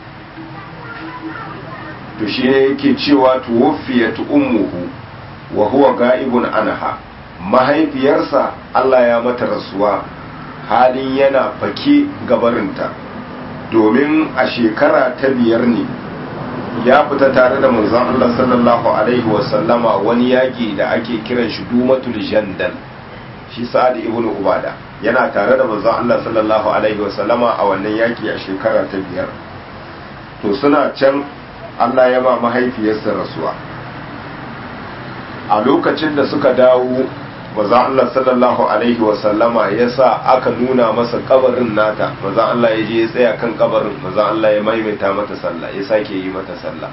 to shi ne yake cewa tuwafiyat ummuhu wa huwa ga'ibun anha mahaifiyarsa Allah ya mata rasuwa halin yana fake gabarinta domin a shekara ta biyar ne ya fita tare da manzon Allah sallallahu alaihi wasallama wani yaki da ake kiran shi dumatul jandal shi sa'ad ibn ubada yana tare da manzon Allah sallallahu alaihi wasallama a wannan yaki a shekara ta biyar to suna can Allah ya ba mahaifiyarsa rasuwa a lokacin da suka dawo maza Allah sallallahu alaihi wasallama ya sa aka nuna masa kabarin nata maza Allah ya je ya tsaya kan kabarin maza Allah ya maimaita mata sallah ya sake yi mata sallah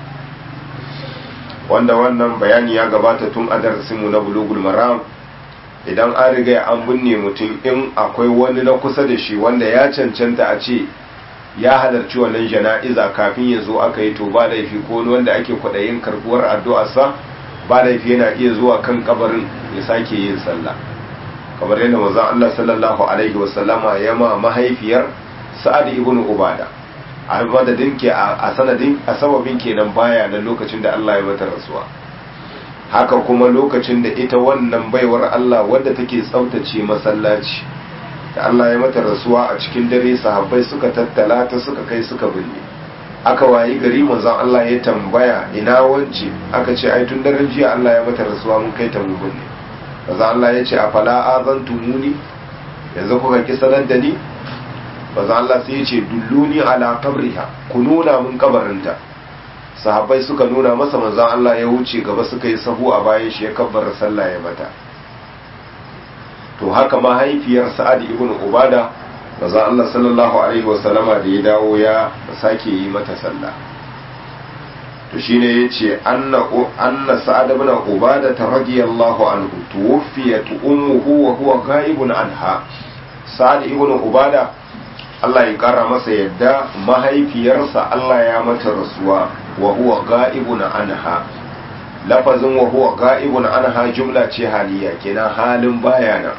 wanda wannan bayani ya gabata tun a darasinmu na bulugul maram idan an riga an binne mutum in akwai wani na kusa da shi wanda ya cancanta a ce ya halarci wannan jana'iza kafin ya zo aka yi to ba laifi ko wanda ake kwaɗayin karbuwar addu'arsa ba laifi yana iya zuwa kan kabarin ya sake yin sallah kamar yadda manzon Allah sallallahu alaihi wasallama ya ma mahaifiyar Sa'ad ibn Ubada a madadin ke a sanadin a sababin kenan baya na lokacin da Allah ya mata rasuwa haka kuma lokacin da ita wannan baiwar Allah wadda take tsaftace masallaci da Allah ya mata rasuwa a cikin dare sahabbai suka tattala ta suka kai suka binne aka wayi gari manzon Allah ya tambaya ina wance aka ce ai tun daren jiya Allah ya mata rasuwa mun kai ta mu binne manzon Allah ya ce afala azantumuni yanzu kuka ki sanar da ni manzon Allah sai ya ce dulluni ala qabriha ku nuna mun kabarinta sahabbai suka nuna masa manzon Allah ya wuce gaba suka yi sahu a bayan shi ya kabbara sallah ya mata to haka mahaifiyar sa'ad ibn ubada maza Allah sallallahu alaihi wasallama da ya dawo ya sake yi mata sallah to shine yace anna anna sa'ad ibn ubada radiyallahu anhu tuwfiyat ummuhu wa huwa ghaibun anha sa'ad ibn ubada Allah ya kara masa yadda mahaifiyarsa Allah ya mata rasuwa wa huwa ghaibun anha lafazin wa huwa ga'ibun anha jumla ce haliya kenan halin bayana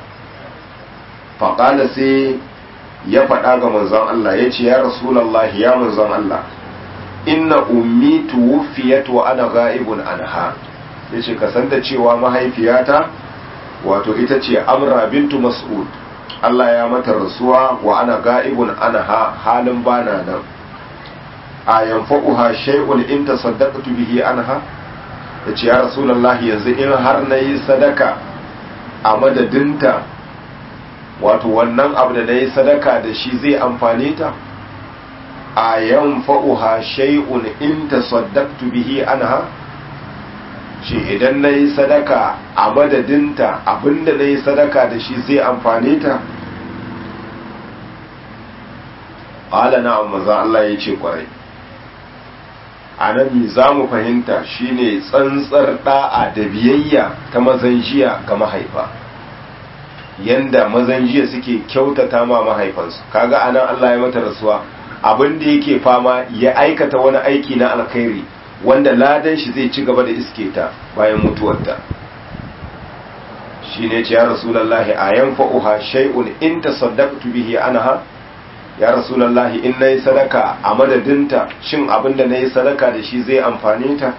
faƙala sai ya faɗa ga manzon Allah ya ce ya rasulallahi ya manzon Allah inna ummi tuwfiyat wa ana ga'ibun anha ya ce ka san da cewa mahaifiyata wato ita ce amra bintu mas'ud Allah ya mata rasuwa wa ana ga'ibun anha halin bana nan a yanfa'uha shay'un in tasaddaqtu bihi anha ya ce ya rasulallah yanzu in har na yi sadaka a madadinta wato wannan abu da na yi sadaka da shi zai amfane ta a yan fa'uha shay'un in ta saddaktu bihi anha shi idan na yi sadaka a madadinta abinda na yi sadaka da shi zai amfane ta ƙala na amma Allah ya ce kwarai a nan za mu fahimta shine tsantsar da'a da biyayya ta mazan jiya ga mahaifa yanda mazan jiya suke kyautata ma mahaifansu kaga anan Allah ya mata rasuwa abin da yake fama ya aikata wani aiki na alkhairi wanda ladan shi zai ci gaba da iske ta bayan mutuwarta shine ce ya rasulullahi ayan fa'uha shay'un in tasaddaqtu bihi anha ya rasulallahi in na yi sadaka a madadinta shin abin da na yi sadaka da shi zai amfane ta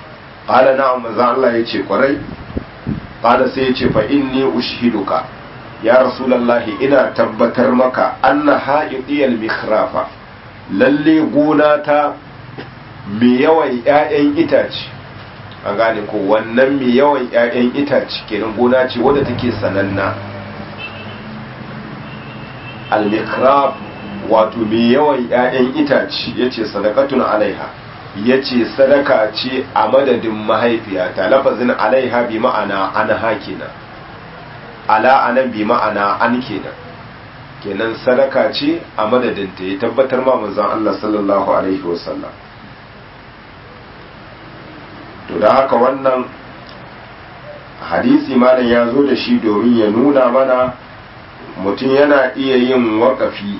ƙala na maza Allah ya ce kwarai ƙala sai ya ce fa inni ushiduka ya rasulallahi ina tabbatar maka anna ha'idiyal mikhrafa lalle gona ta mai yawan 'ya'yan itace an gane ko wannan mai yawan 'ya'yan itace kenan gona ce wadda take sananna al-mikrab wato mai yawan 'ya'yan itace yace sadaqatun alaiha yace sadaka ce a madadin mahaifiyata lafazin alaiha bi ma'ana an hakina ala anan bi ma'ana an kenan kenan sadaka ce a madadin ta ya tabbatar ma manzon Allah sallallahu alaihi wasallam to da haka wannan hadisi malam ya zo da shi domin ya nuna mana mutum yana iya yin wakafi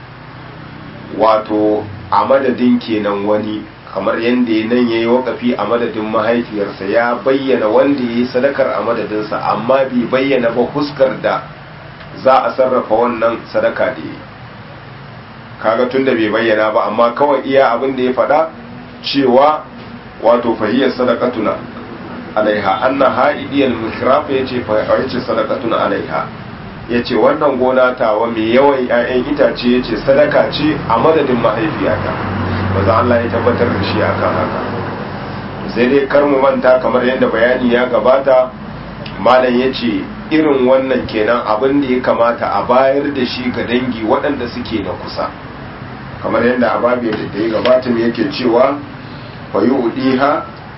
wato a madadin kenan wani kamar yadda nan ya yi wakafi a madadin mahaifiyarsa ya bayyana wanda ya yi sadakar a madadinsa amma bai bayyana ba huskar da za a sarrafa wannan sadaka da ya kaga tun da bai bayyana ba amma kawai iya abin da ya faɗa cewa wato fahiyar sadakatuna alaiha anna ha'idiyal mikrafa yace fa yace sadakatuna alaiha yace wannan gona tawa mai yawan 'ya'yan itace yace sadaka ce a madadin mahaifiyata maza Allah ya tabbatar da shi akan haka sai dai kar mu manta kamar yadda bayani ya gabata malam yace irin wannan kenan abin da ya kamata a bayar da shi ga dangi waɗanda suke na kusa kamar yadda ababe da ya gabata yake cewa wayudiha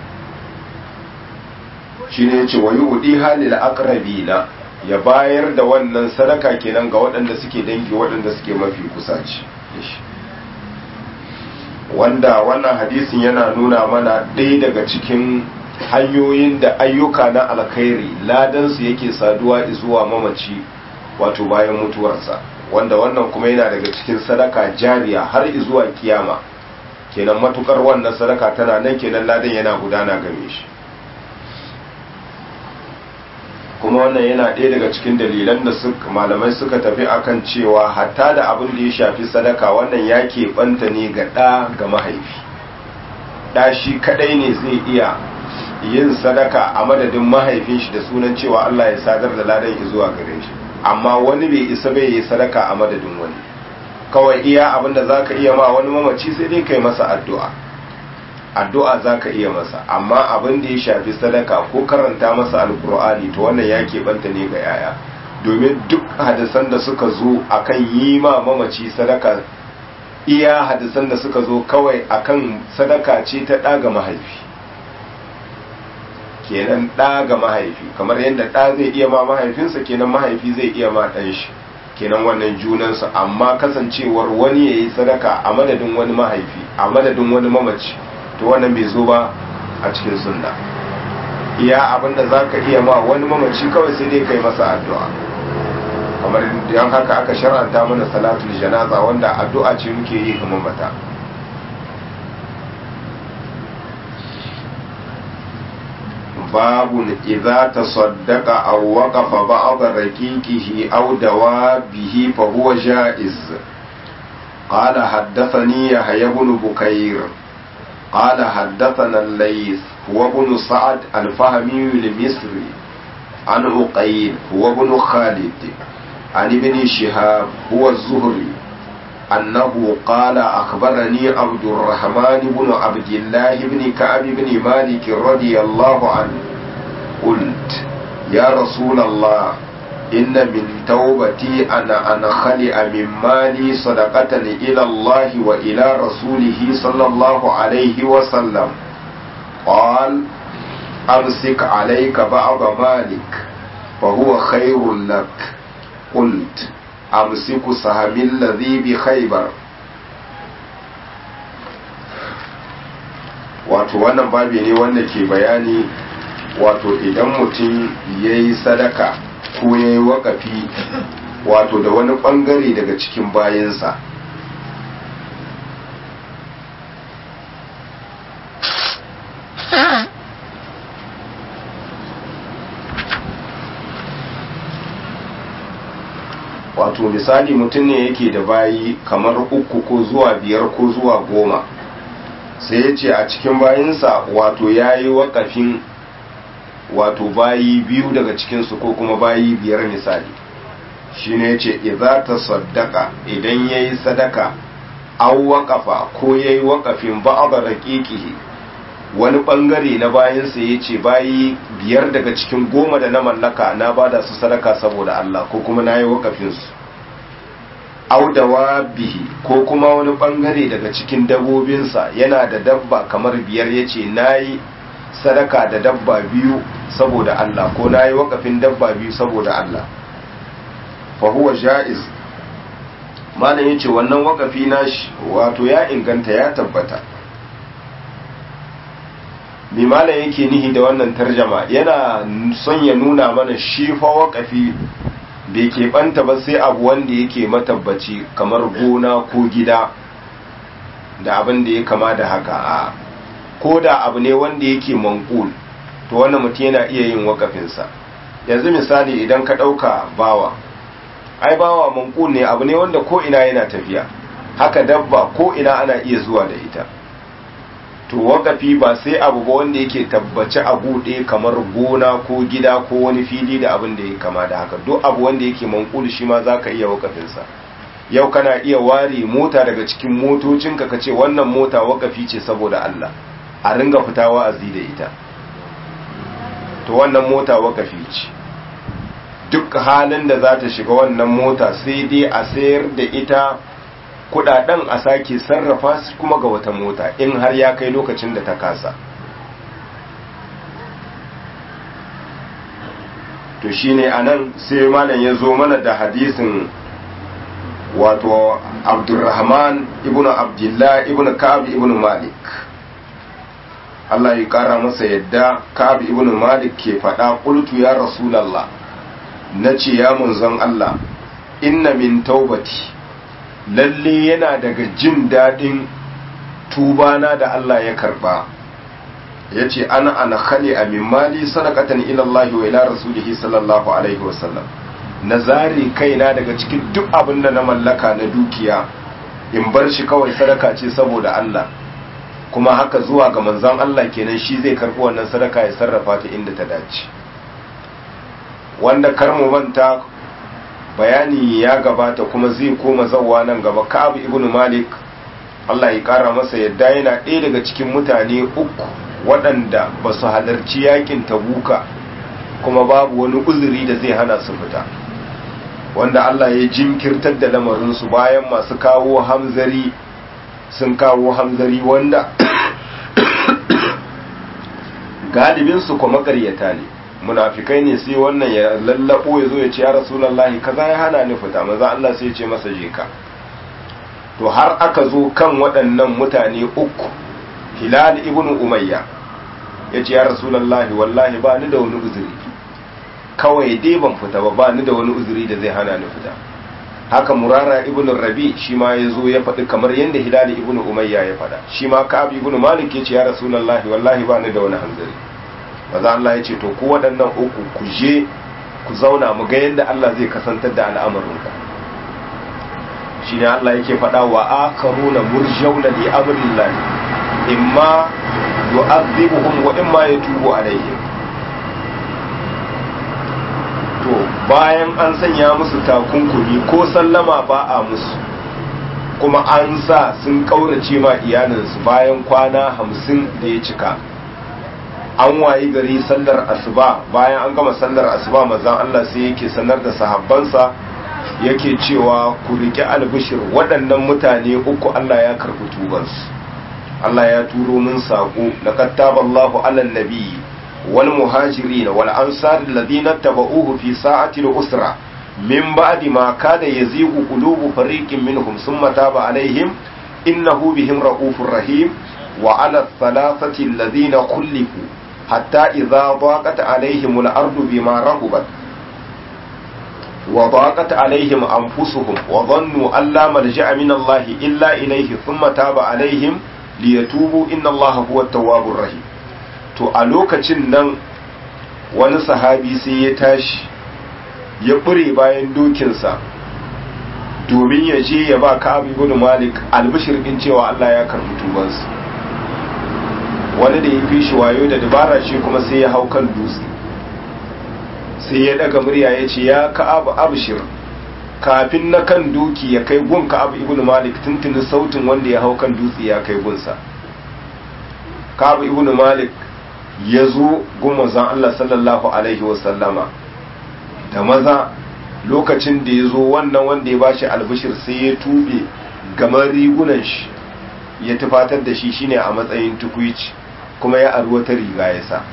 shine yace wayudiha lil aqrabina ya bayar da wannan sadaka kenan ga waɗanda suke dangi waɗanda suke mafi kusaci wanda wannan hadisin yana nuna mana ɗaya daga cikin hanyoyin da ayyuka na alkhairi ladansu yake saduwa zuwa mamaci wato bayan mutuwarsa wanda wannan kuma yana daga cikin sadaka jariya har zuwa kiyama kenan matukar wannan sadaka tana nan kenan ladan yana gudana game shi kuma wannan yana ɗaya daga cikin dalilan da malamai suka tafi akan cewa hatta da abin da ya shafi sadaka wannan ya keɓanta ne ga ɗa ga mahaifi ɗa shi kaɗai ne zai iya yin sadaka a madadin mahaifin shi da sunan cewa Allah ya sadar da ladan zuwa gare shi amma wani bai isa bai yi sadaka a madadin wani kawai iya abinda za ka iya ma wani mamaci sai dai kai masa addu'a addu'a za ka iya masa amma abin da ya shafi sadaka ko karanta masa alkur'ani to wannan ya keɓanta ne ga yaya domin duk hadisan da suka zo akan yi ma mamaci sadaka iya hadisan da suka zo kawai akan sadaka ce ta ɗaga mahaifi kenan ɗa ga mahaifi kamar yadda ɗa zai iya ma mahaifinsa kenan mahaifi zai iya ma ɗan shi kenan wannan junansu amma kasancewar wani ya yi sadaka a madadin wani mahaifi a madadin wani mamaci to wannan bai zo ba a cikin sunna iya abinda za ka iya ma wani mamaci kawai sai dai kai masa addu'a kamar yan haka aka shar'anta mana salatul janaza wanda addu'a ce muke yi ga mamata باب إذا تصدق أو وقف بعض ركيكه أو دوابه فهو جائز قال حدثني يحيى بن بكير قال حدثنا الليث هو بن سعد الفهمي المصري عن عقيل هو بن خالد عن ابن شهاب هو الزهري أنه قال أخبرني عبد الرحمن بن عبد الله بن كعب بن مالك رضي الله عنه قلت يا رسول الله إن من توبتي أنا أنخلع من مالي صدقة إلى الله وإلى رسوله صلى الله عليه وسلم قال أمسك عليك بعض مالك فهو خير لك قلت أمسك سهم الذي بخيبر wato wannan babi ne wanda ke bayani wato idan mutum ya yi sadaka ko ya yi wakafi wato da wani bangare daga cikin bayansa wato misali mutum ne yake da bayi kamar uku ko zuwa biyar ko zuwa goma sai ya ce a cikin bayinsa wato ya yi wakafin wato bayi biyu daga cikinsu ko kuma bayi biyar misali shine yace idza tasaddaqa idan yayi sadaka aw waqafa ko yayi waqafin ba'd raqiqihi wani bangare na bayansa yace bayi biyar daga cikin goma da na mallaka na bada su sadaka saboda Allah ko kuma nayi waqafin su audawa bihi ko kuma wani bangare daga cikin dabobinsa yana da dabba kamar biyar yace nayi sadaka da dabba biyu saboda Allah ko nayi wakafin dabba biyu saboda Allah fa huwa jaiz malam yace wannan wakafi nashi wato ya inganta ya tabbata me malam yake nihi da wannan tarjama yana son ya nuna mana shi fa wakafi bai keɓanta ba sai abu wanda yake matabbaci kamar gona ko gida da abin da ya kama da haka a ko da abu ne wanda yake mankul to wannan mutum yana iya yin wakafinsa yanzu misali idan ka ɗauka bawa ai bawa mankul ne abu ne wanda ko ina yana tafiya haka dabba ko ina ana iya zuwa da ita to wakafi ba sai abu ba wanda yake tabbaci a buɗe kamar gona ko gida ko wani fili da abin da ya kama da haka duk abu wanda yake mankul shi ma za ka iya wakafinsa yau kana iya ware mota daga cikin motocinka ka ce wannan mota wakafi ce saboda Allah a ringa fita wa'azi da ita to wannan mota wakafi ce duk halin da za ta shiga wannan mota sai dai a sayar da ita kudaden a sake sarrafa su kuma ga wata mota in har ya kai lokacin da ta kasa to shine anan sai malam ya zo mana da hadisin wato abdurrahman ibn abdullah ibn ka'ab ibn malik Allah ya kara masa yadda ka'ab ibn malik ke faɗa qultu ya rasulullah nace ya munzon Allah inna min taubati lalle yana daga jin daɗin tubana da Allah ya karba ya ce ana ana khali a mali sadakatan ilallahi wa ila rasulihi sallallahu alaihi wasallam na zare kaina daga cikin duk abin da na mallaka na dukiya in bar shi kawai sadaka ce saboda Allah kuma haka zuwa ga manzon Allah kenan shi zai karbi wannan sadaka ya sarrafa ta inda ta dace wanda kar mu manta bayani ya gabata kuma zai koma zawwa nan gaba Ka'ab ibn Malik Allah ya kara masa yadda yana ɗaya daga cikin mutane uku waɗanda ba su halarci yakin tabuka kuma babu wani uzuri da zai hana su fita wanda Allah ya jinkirtar da lamarinsu bayan masu kawo hamzari sun kawo hamzari wanda galibinsu kuma ƙaryata ne munafikai ne sai wannan ya lallabo ya zo ya ce ya rasulallahi kaza ya hana ni fita maza Allah sai ya ce masa je ka to har aka zo kan waɗannan mutane uku hilal ibn umayya ya ce ya rasulallahi wallahi ba ni da wani uzuri kawai dai ban fita ba ba ni da wani uzuri da zai hana ni fita haka murara ibn rabi shi ma ya zo ya faɗi kamar yadda hilal ibn umayya ya faɗa shi ma ka'ab ibn malik ya ce ya rasulallahi wallahi ba ni da wani hanzari maza Allah ya ce to ku waɗannan uku ku je ku zauna mu ga yadda Allah zai kasantar da al'amarinka shi ne Allah yake faɗa wa akaruna murjauna li amrillah imma yu'adhibuhum wa imma yatubu alaihim to bayan an sanya musu takunkumi ko sallama ba a musu kuma an sa sun kaurace ma iyalinsu bayan kwana hamsin da ya cika an wayi gari sallar asuba bayan an gama sallar asuba mazan Allah sai yake sanar da sahabbansa yake cewa ku riƙe albishir waɗannan mutane uku Allah ya karɓi tubansu Allah ya turo min saƙo laqad taballahu 'alan nabiyyi wal muhajirin wal ansar alladhina tabauhu fi sa'ati al-usra min ba'di ma kada yazigu qulubu fariqin minhum thumma taba alaihim innahu bihim ra'ufur rahim wa 'ala thalathati alladhina khulifu hatta idza daqat alaihim al-ardu bima rahubat وضاقت عليهم أنفسهم وظنوا أن لا ملجأ من الله إلا إليه ثم تاب عليهم ليتوبوا إن الله هو التواب الرحيم to a lokacin nan wani sahabi sai ya tashi ya ƙure bayan dokinsa domin ya je ya ba ka'ab ibn malik albishir din cewa Allah ya karbi tubansa wani da ya fi shi wayo da dabara shi kuma sai ya hau kan dutse sai ya daga murya ya ce ya ka'abu abshir kafin na kan doki ya kai gun Ka'ab ibn Malik tuntuni sautin wanda ya hau kan dutse ya kai gunsa Ka'ab ibn Malik ya zo gun manzon Allah sallallahu alaihi wasallama da maza lokacin da ya zo wannan wanda ya bashi albishir sai ya tube gamar rigunan shi ya tufatar da shi shine a matsayin tukuici kuma ya ari wata riga ya sa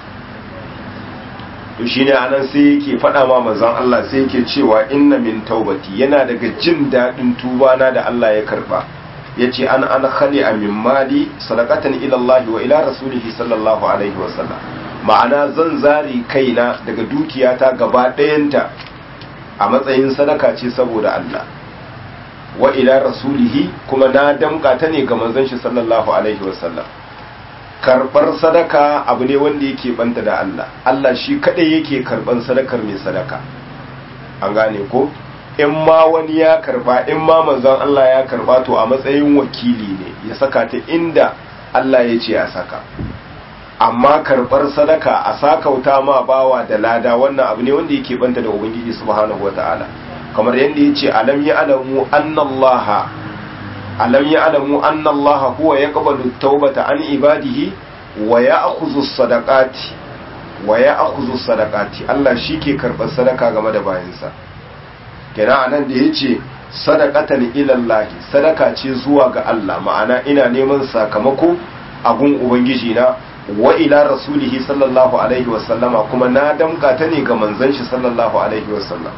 to shine anan sai yake faɗa ma manzon Allah sai yake cewa inna min taubati yana daga jin daɗin tubana da Allah ya karba yace an an khali min mali sadaqatan ila Allah wa ila rasulihi sallallahu alaihi wa sallam ma'ana zan zari kaina daga dukiyata gaba ɗayanta a matsayin sadaka ce saboda Allah wa ila rasulihi kuma na damka ta ne ga manzon shi sallallahu alaihi wa sallam karbar sadaka abu ne wanda yake banta da Allah Allah shi kadai yake karban sadakar mai sadaka an gane ko in ma wani ya karba in ma manzon Allah ya karba to a matsayin wakili ne ya saka ta inda Allah ya ce a saka amma karbar sadaka a sakauta ma bawa da lada wannan abu ne wanda yake banta da ubangiji subhanahu wataala kamar yadda ya ce alam ya alamu annallaha alam ya alamu annallaha huwa yaqbalu tawbata an ibadihi wa ya'khudhu sadaqati wa ya'khudhu sadaqati Allah shike karɓar sadaka game da bayansa kenan anan da yace sadaqatan ila Allah sadaka ce zuwa ga Allah ma'ana ina neman sakamako a gun ubangiji na wa ila rasulihi sallallahu alaihi wa sallama kuma na damka ta ne ga manzon shi sallallahu alaihi wa sallam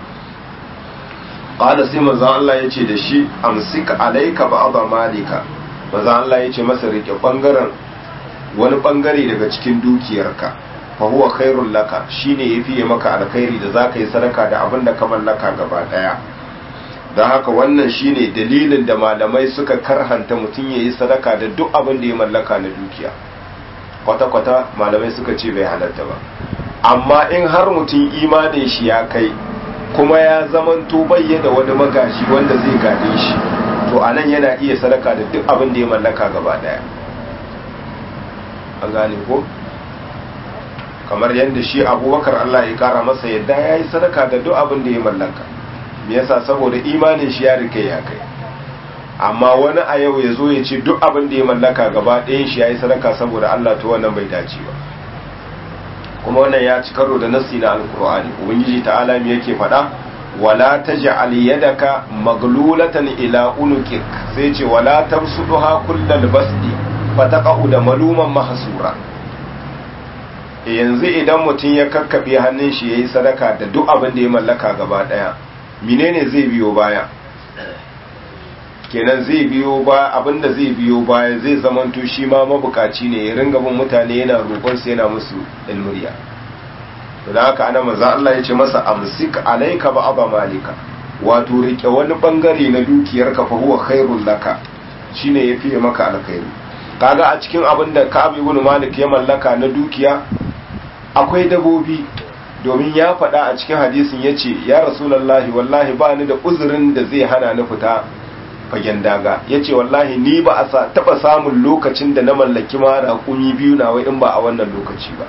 qala sai manzon Allah yace da shi amsik alayka ba'd malika manzon Allah yace masa rike bangaren wani bangare daga cikin dukiyarka fa huwa khairul laka shine yafi maka alkhairi da zaka yi sadaka da abin da ka mallaka gaba daya don haka wannan shine dalilin da malamai suka karhanta mutum yayi sadaka da duk abin da ya mallaka na dukiya kwata-kwata malamai suka ce bai halatta ba amma in har mutum imanin shi ya kai kuma ya zamanto bayyana wani magashi wanda zai gade shi to anan yana iya sadaka da duk abin da ya mallaka gaba daya an gane ko kamar yadda shi abubakar Allah ya kara masa yadda ya yi sadaka da duk abin da ya mallaka me yasa saboda imanin shi ya rike ya kai amma wani a yau ya zo ya ce duk abin da ya mallaka gaba ɗayan shi ya yi sadaka saboda Allah to wannan bai dace ba kuma wannan ya ci karo da nassi na alkur'ani ubangiji ta'ala me yake faɗa wala taj'al yadaka maglulatan ila unukik sai ce wala tabsuduha kullal basdi fataqa'u da maluman mahsura yanzu idan mutum ya kakkabe hannun shi yayi sadaka da duk abin da ya mallaka gaba daya menene zai biyo baya kenan zai biyo ba abinda zai biyo baya zai zamanto shi ma mabukaci ne ya ringa bin mutane yana roƙon su yana musu ilmuriya da haka ana maza Allah ya ce masa amsik alayka ba aba malika wato rike wani bangare na dukiyar ka fa huwa khairul laka shine yafi maka alkhairi kaga a cikin abin da Ka'ab ibn Malik ya mallaka na dukiya akwai dabobi domin ya faɗa a cikin hadisin yace ya rasulullahi wallahi ba ni da uzurin da zai hana ni fita fagen daga ya ce wallahi ni ba a taɓa samun lokacin da na mallaki ma raƙumi biyu na wai in ba a wannan lokaci ba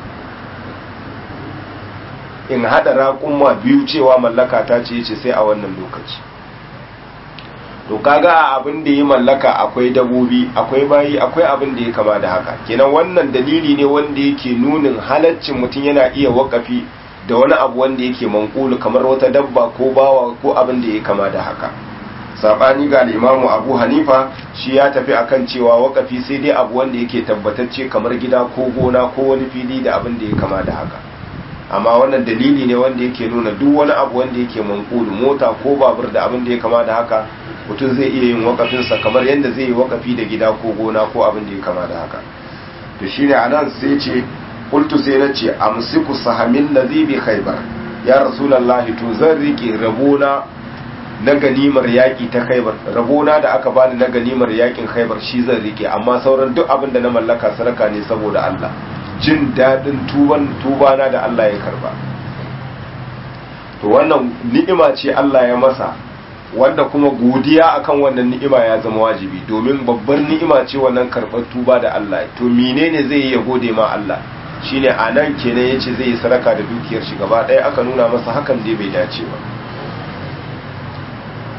in haɗa raƙumma biyu cewa mallaka ta ce ce sai a wannan lokaci to kaga abin da ya mallaka akwai dabobi akwai bayi akwai abin da ya kama da haka kenan wannan dalili ne wanda yake nunin halaccin mutum yana iya wakafi da wani abu wanda yake mankulu kamar wata dabba ko bawa ko abin da ya kama da haka sabani ga limamu abu hanifa shi ya tafi akan cewa wakafi sai dai abu wanda yake tabbatacce kamar gida ko gona ko wani fili da abin da ya kama da haka amma wannan dalili ne wanda yake nuna duk wani abu wanda yake mankulu mota ko babur da abin da ya kama da haka mutum zai iya yin wakafinsa kamar yadda zai yi wakafi da gida ko gona ko abin da ya kama da haka to shine anan sai ce qultu sai na ce amsiku sahamin ladhi bi khaybar ya rasulullahi to zan rike rabona na ganimar yaƙi ta khaibar rabona da aka bani na ganimar yaƙin khaibar shi zan rike amma sauran duk abin da na mallaka sadaka ne saboda Allah jin daɗin tuban tubana da Allah ya karba to wannan ni'ima ce Allah ya masa wanda kuma godiya akan wannan ni'ima ya zama wajibi domin babbar ni'ima ce wannan karɓar tuba da Allah to menene zai yi ya gode ma Allah shine anan kenan yace zai yi sadaka da dukiyar shi gaba ɗaya aka nuna masa hakan dai bai dace ba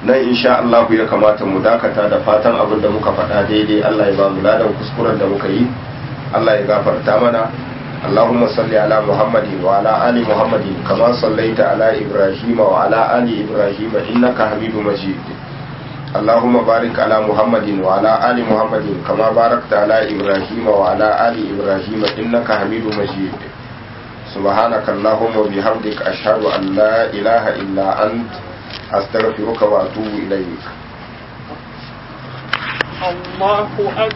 nan insha Allah ya kamata mu dakata da fatan abin da muka faɗa daidai Allah ya ba mu ladan kuskuren da muka yi Allah ya gafarta mana اللهم صل على محمد وعلى آل محمد كما صليت على إبراهيم وعلى آل إبراهيم إنك حميد مجيد اللهم بارك على محمد وعلى آل محمد كما باركت على إبراهيم وعلى آل إبراهيم إنك حميد مجيد سبحانك اللهم وبحمدك أشهد أن لا إله إلا أنت أستغفرك وأتوب إليك الله أكبر